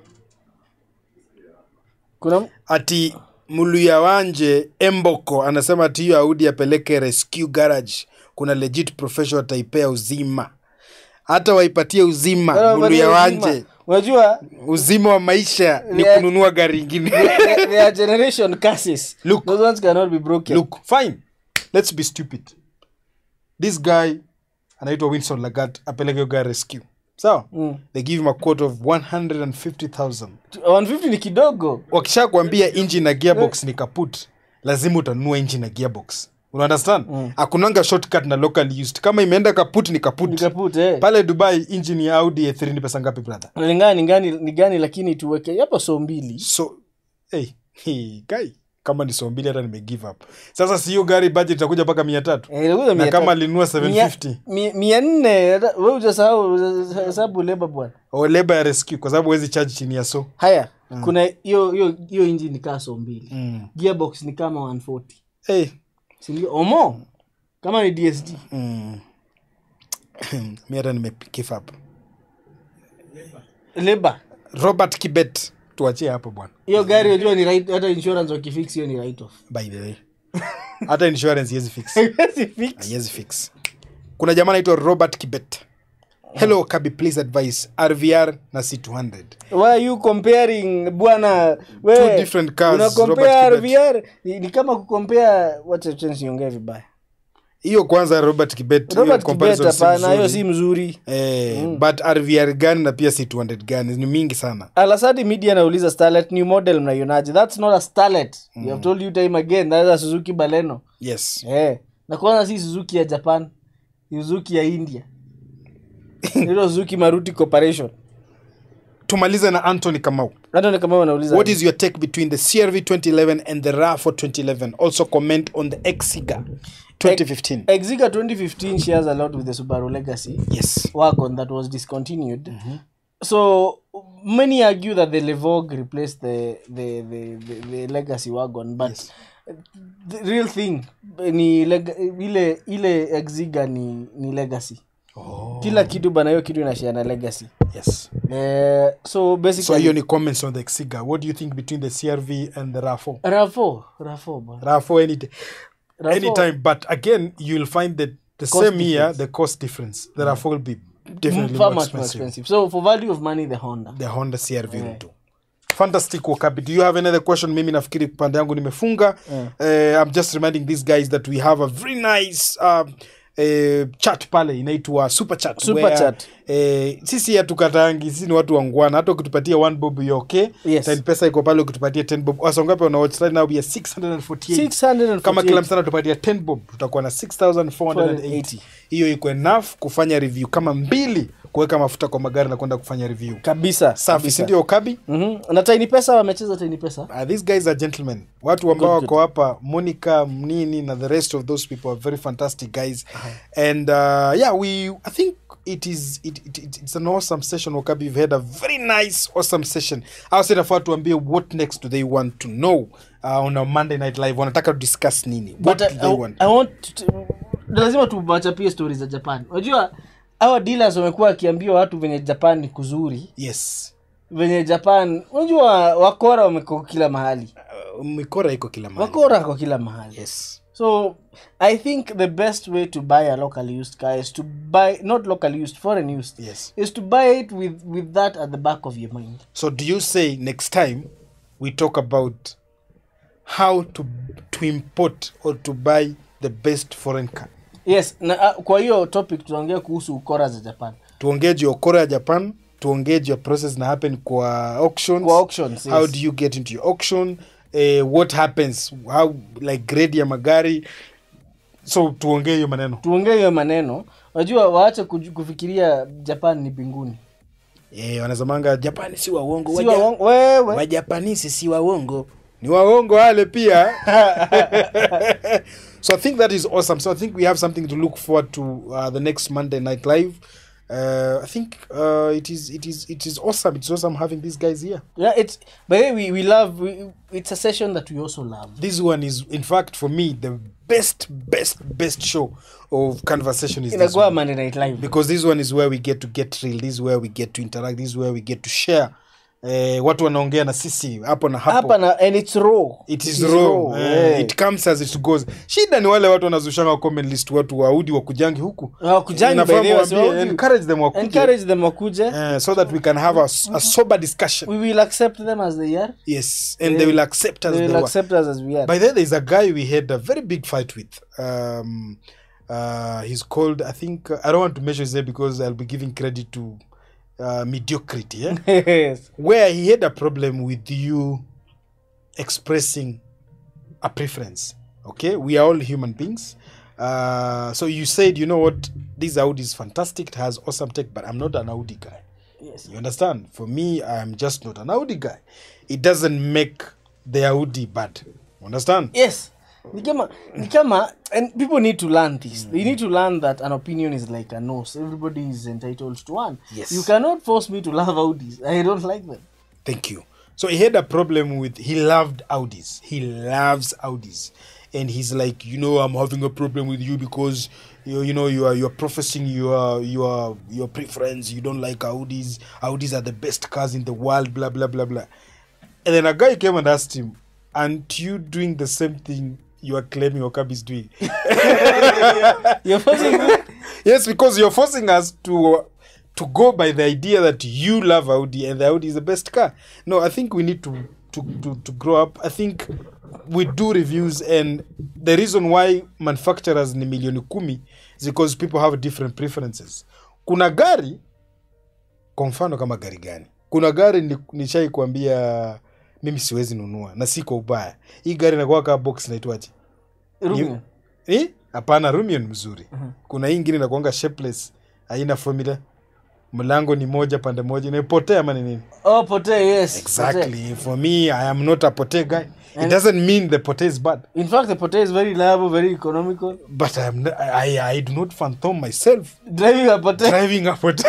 kuna ati mluya wanje emboko anasema ati hiyo audi apeleke rescue garage kuna legit professional ataipea uzima hata waipatie uzima mluya wanje unajua uzima wa maisha ni Yeah. kununua gari ingine there there are generation curses Look. those ones cannot be broken look fine let's be stupid this guy anaitwa winson lagat apeleke hiyo gari rescue sawa Mm. they give him a quote of 150000 150 ni kidogo wakisha kuambia inji na gearbox ni kaput lazima utanunua inji na gearbox unaunderstand mm. akunanga shortcut na local used kama imeenda kaput ni kaput nikaput eh pale dubai injini ya audi a3 ni pesa ngapi brother nalingana ni gani ni gani lakini tuweke hapo so mbili so hey, hey, guy kama ni so mbili hata nime give up sasa si hiyo gari budget itakuja mpaka mia tatu Eh, inakuja na mia kama tatu. alinunua Mia- 750 mi- mia nne hata- we ujasahau hesabu leba bwana o leba ya rescue kwa sababu wezi charge chini ya so haya kuna hiyo hiyo hiyo inji ni kaa so mbili mm. gearbox ni kama 140 hey. sindio omo kama ni dsd mm. mi hata nime give up leba robert kibet tuachie hapo bwana hiyo gari unajua ni right hata insurance wakifix hiyo ni right off by the way hata insurance iwezi fix Haiwezi fix. haiwezi fix kuna jamaa anaitwa robert kibet hello kabi please advice rvr na c200 why are you comparing bwana we Two different cars, una compare Robert Kibet. RVR ni, ni kama kukompea wacha chance niongee vibaya hiyo kwanza robert kibet hiyo Robert Kibet comparison si hapana hiyo mzuri. si mzuri eh, but rvr gani na pia c200 gani ni mingi sana alasadi media anauliza starlet new model mnaionaje that's not a starlet you have told you time again that's a suzuki baleno yes eh na kwanza si suzuki ya japan ni suzuki ya india hilo suzuki maruti corporation tumalize na anthony kamau hata ni kama wanauliza what is your take between the crv 2011 and the rafo 2011 also comment on the exiga 2015 exiga 2015 shares a lot with the subaru legacy yes wagon that was discontinued. So many argue that the Levogue replaced the the, the, the, the legacy wagon, but the real thing ni leg, ile ile Exiga ni, ni legacy. oh. Kila kitu bana, hiyo kitu inashare na legacy. yes Eh, so basically so hiyo ni comments on the exiga what do you think between the crv and the rafo Rafo, Rafo bana. rafo any day Rafo- anytime but again you'll find that the Cost same year difference. the cost difference the rafo will be definitely far more much more expensive. expensive. So for value of money, the Honda. the honda crv will do fantastic wakabi do you have another question mimi nafikiri pande yangu nimefunga uh, i'm just reminding these guys that we have a very nice um, Uh, chat pale inaitwa super chat Super where, chat. eh, sisi hatukatangi sisi ni watu wangwana hata ukitupatia one bob you okay Yes. Ten pesa iko pale ukitupatia 10 bob wasongapi wanawatch right now we are 648 648. kama kila msana tupatia 10 bob tutakuwa na 6480 hiyo iko enough kufanya review kama mbili kuweka mafuta kwa magari na kwenda kufanya review kabisa safi kabisa. sindio kabi Mhm. na tiny pesa wamecheza tiny pesa uh, these guys are gentlemen watu ambao Good, wako hapa monica mnini na the rest of those people are very fantastic guys and uh, yeah we i think it is it, it, it, it's an awesome session wakabi you've had a very nice awesome session awasenafaa tuambie what next do they want to know uh, on a monday night live wanataka to discuss nini what but I, do they I, want I want to, lazima tuwachapie stori za japan unajua hawa dealers wamekuwa wakiambia watu venye japan ni kuzuri yes venye japan unajua wakora wamekuwa kila mahali uh, mikora iko kila mahali wakora kwa kila mahali yes so i think the best way to buy a local used car is to buy not local used foreign used yes is to buy it with with that at the back of your mind So do you say next time we talk about how to to import or to buy the best foreign car? yes na uh, kwa hiyo topic tunaongea kuhusu ukora za japan Tuongee juu ya ukora ya Japan, tuongee juu ya process na happen kwa auctions. Kwa auctions, How yes. do you get into your auction? Uh, what happens? How like grade ya magari? So tuongee hiyo maneno. tuongee hiyo maneno unajua waache kuju- kufikiria japan ni mbinguni Eh, wanazamanga Japani si waongo. Si waja- waongo- wewe Wajapanisi si waongo. Ni waongo wale pia. so I think that is awesome. So I think we have something to look forward to uh, the next Monday night live. Uh, I think uh, it is it is it is awesome. It's awesome having these guys here. yeah it's by the way we, we love we, it's a session that we also love This one is, in fact, for me, the best, best, best show of conversation is this inakuwa one. monday night live because this one is where we get to get real. This is where we get to interact. This is where we get to share. Eh, watu wanaongea na sisi hapo na hapo. hapa na and it's raw it is raw, Eh, yeah. it comes as it goes shida ni wale watu wanazushanga comment list watu waudi wakujangi huku Hawakujangi, Inafaa by the way, muwaambie, wasiwaudi. encourage them wakuje encourage them wakuje eh, so that we can have a, s- a sober discussion we will accept them as they are yes and they will accept us they they will were. accept us as we are by the way there's a guy we had a very big fight with um uh he's called i think i don't want to measure his name because i'll be giving credit to uh, mediocrity yeah? yes where he had a problem with you expressing a preference. Okay, we are all human beings. Uh, so you said, you know what, this Audi is fantastic, it has awesome tech, but I'm not an Audi guy. yes You understand? For me, I'm just not an Audi guy. It doesn't make the Audi bad. Understand? yes ni kama ni kama and people need to learn this they need to learn that an opinion is like a nose everybody is entitled to one Yes. you cannot force me to love audis i don't like them Thank you. So he had a problem with he loved Audis. He loves Audis. And he's like, you know, I'm having a problem with you because you you know you are you're professing your your your preference. You don't like Audis. Audis are the best cars in the world, blah blah blah blah. And then a guy came and asked him, Aren't you doing the same thing you are claiming Okabi is doing. You're forcing me. yes, because you're forcing us to to go by the idea that you love Audi and the Audi is the best car. No, I think we need to to to, to grow up. I think we do reviews and the reason why manufacturers ni milioni kumi is because people have different preferences. Kuna gari kwa mfano kama gari gani? Kuna gari ni- nishai kuambia mimi siwezi nunua na si kwa ubaya. Hii gari inakuwa kama box inaitwaje? Rumio. Eh? hapana rumio ni mzuri kuna hii ingine inakuanga shapeless haina formula mlango ni moja pande moja inapotea ama ni nini Oh, potee, yes. Potee. exactly for me i am not a pote guy it And- doesn't mean the pote is bad In fact, the potee is very reliable, very economical. but I, am not, I, I do not phantom myself Driving a potee. driving a pote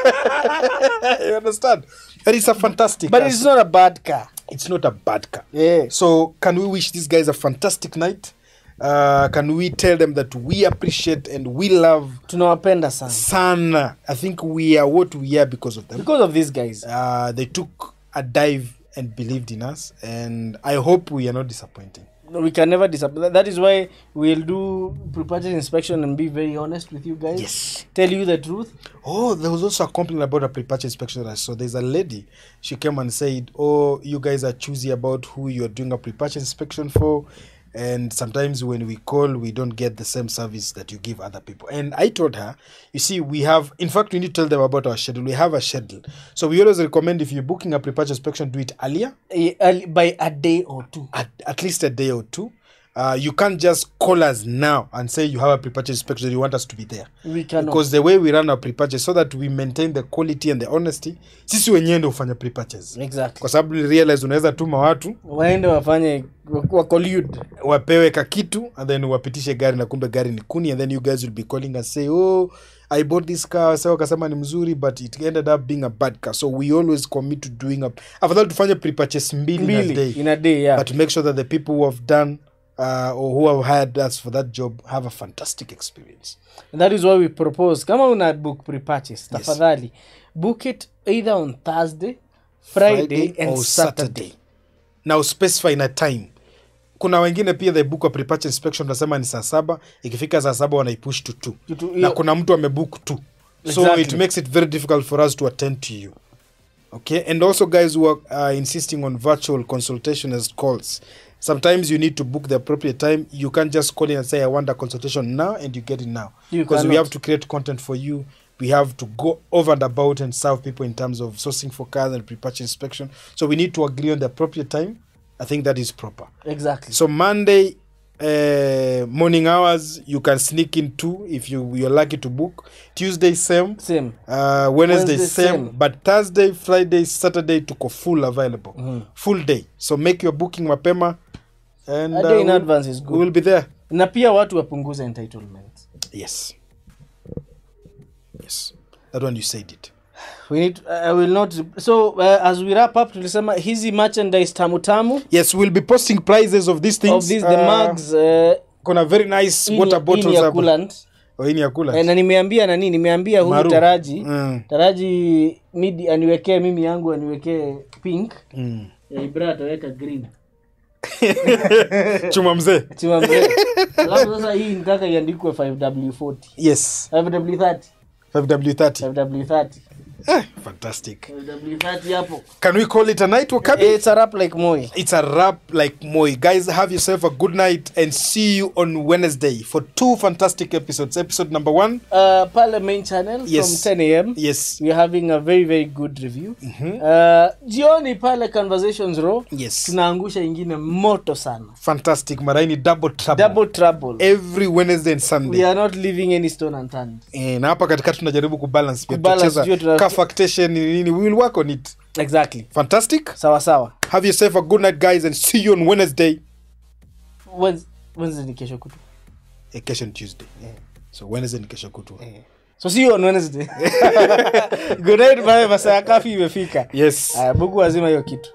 you understand that is a fantastic But car. it's not a bad car. it's not a bad car Yeah. So, can we wish these guys a fantastic night? Uh, can we tell them that we appreciate and we love Tunawapenda sana. Sana? I think we are what we are because of them. Because of these guys. Uh, they took a dive and believed in us, and I hope we are not disappointing. No, we can never disappoint. That is why we'll do pre-purchase inspection and be very honest with you guys. Yes. Tell you the truth. Oh, there was also a complaint about a pre-purchase inspection. that I saw there's a lady. She came and said, "Oh, you guys are choosy about who you're doing a pre-purchase inspection for." And sometimes when we call, we don't get the same service that you give other people. And I told her, you see, we have, in fact, we need to tell them about our schedule. We have a schedule. So we always recommend if you're booking a pre-purchase inspection, do it earlier, Eh, early- by a day or two. at, at least a day or two. Uh, you can't just call us now and say you have a pre-purchase inspection, you want us to be there. We cannot. because the way we run our pre-purchase so that we maintain the quality and the honesty sisi wenyewe ndio hufanya pre-purchase Exactly. kwa sababu ni realize unaweza tuma watu Waende wafanye wa- wa collude. wapewe kakitu and then wapitishe gari na kumbe gari ni kuni and then you guys will be calling and say oh i bought this car sa wakasema ni mzuri but it ended up being a bad car so we always commit to doing a afadhali tufanye pre-purchase mbili, in a Mbili day in a day, yeah. but to make sure that the people who have done uh, or who have hired us for that job have a fantastic experience And that is why we propose kama una book pre-purchase tafadhali book it either on thursday friday, and or saturday. now specify na time kuna wengine pia they book a pre-purchase inspection nasema ni saa saba ikifika saa saba wanaipush to two Kitu- na hiyo- kuna mtu amebook two so Exactly. it makes it very difficult for us to attend to you okay and also guys who are uh, insisting on virtual consultation as calls sometimes you need to book the appropriate time you can't just call in and say i want a consultation now and you get it now You because we cannot. have to create content for you we have to go over and about and serve people in terms of sourcing for cars and pre-purchase inspection so we need to agree on the appropriate time i think that is proper exactly so monday uh, morning hours you can sneak in two if you you're lucky to book tuesday same same uh, wednesday, Wednesday same, same. but thursday friday saturday tuko full available full day so make your booking mapema and A day in we'll- advance is good. we will be there na pia watu wapunguze entitlement yes yes that one you said it we need i will not so uh, as we wrap up tulisema hizi merchandise tamu tamu yes we'll be posting prices of these things of these the Uh, mugs uh, kuna very nice hii ni- water hii ni bottles ya hapa. coolant. Oh, hii ni ya coolant. Eh, na nimeambia nani nimeambia huyu Maru. taraji Mm. taraji midi aniwekee mimi yangu aniwekee pink Mm. ya ibra ataweka green chuma mzee chima mzee alafu sasa hii nitaka iandikwe 5w40 yes 5w30 5w30 5w30 eh, fantastic 5w30 hapo can we call it a night wakabi it's a rap like moi it's a wrap like moi guys have yourself a good night and see you on wednesday for two fantastic episodes episode number one uh, pale main channel Yes. from 10 am yes we are having a very very good review uh, jioni pale conversations row yes tunaangusha ingine moto sana fantastic maraini double trouble double trouble every wednesday and sunday we are not leaving any stone unturned Eh, na hapa katikati tunajaribu kubalance pia Kubalance, Tutacheza juu tuna- ka factation ni nini we will work on it exactly fantastic sawa sawa have yourself a good night guys and see you on wednesday Wednes- wednesday ni kesho kutu eh, kesho ni tuesday so wednesday ni kesho kutwa so see you on wednesday good night bye masaa ya kafi imefika yes Aya, bugu wazima hiyo kitu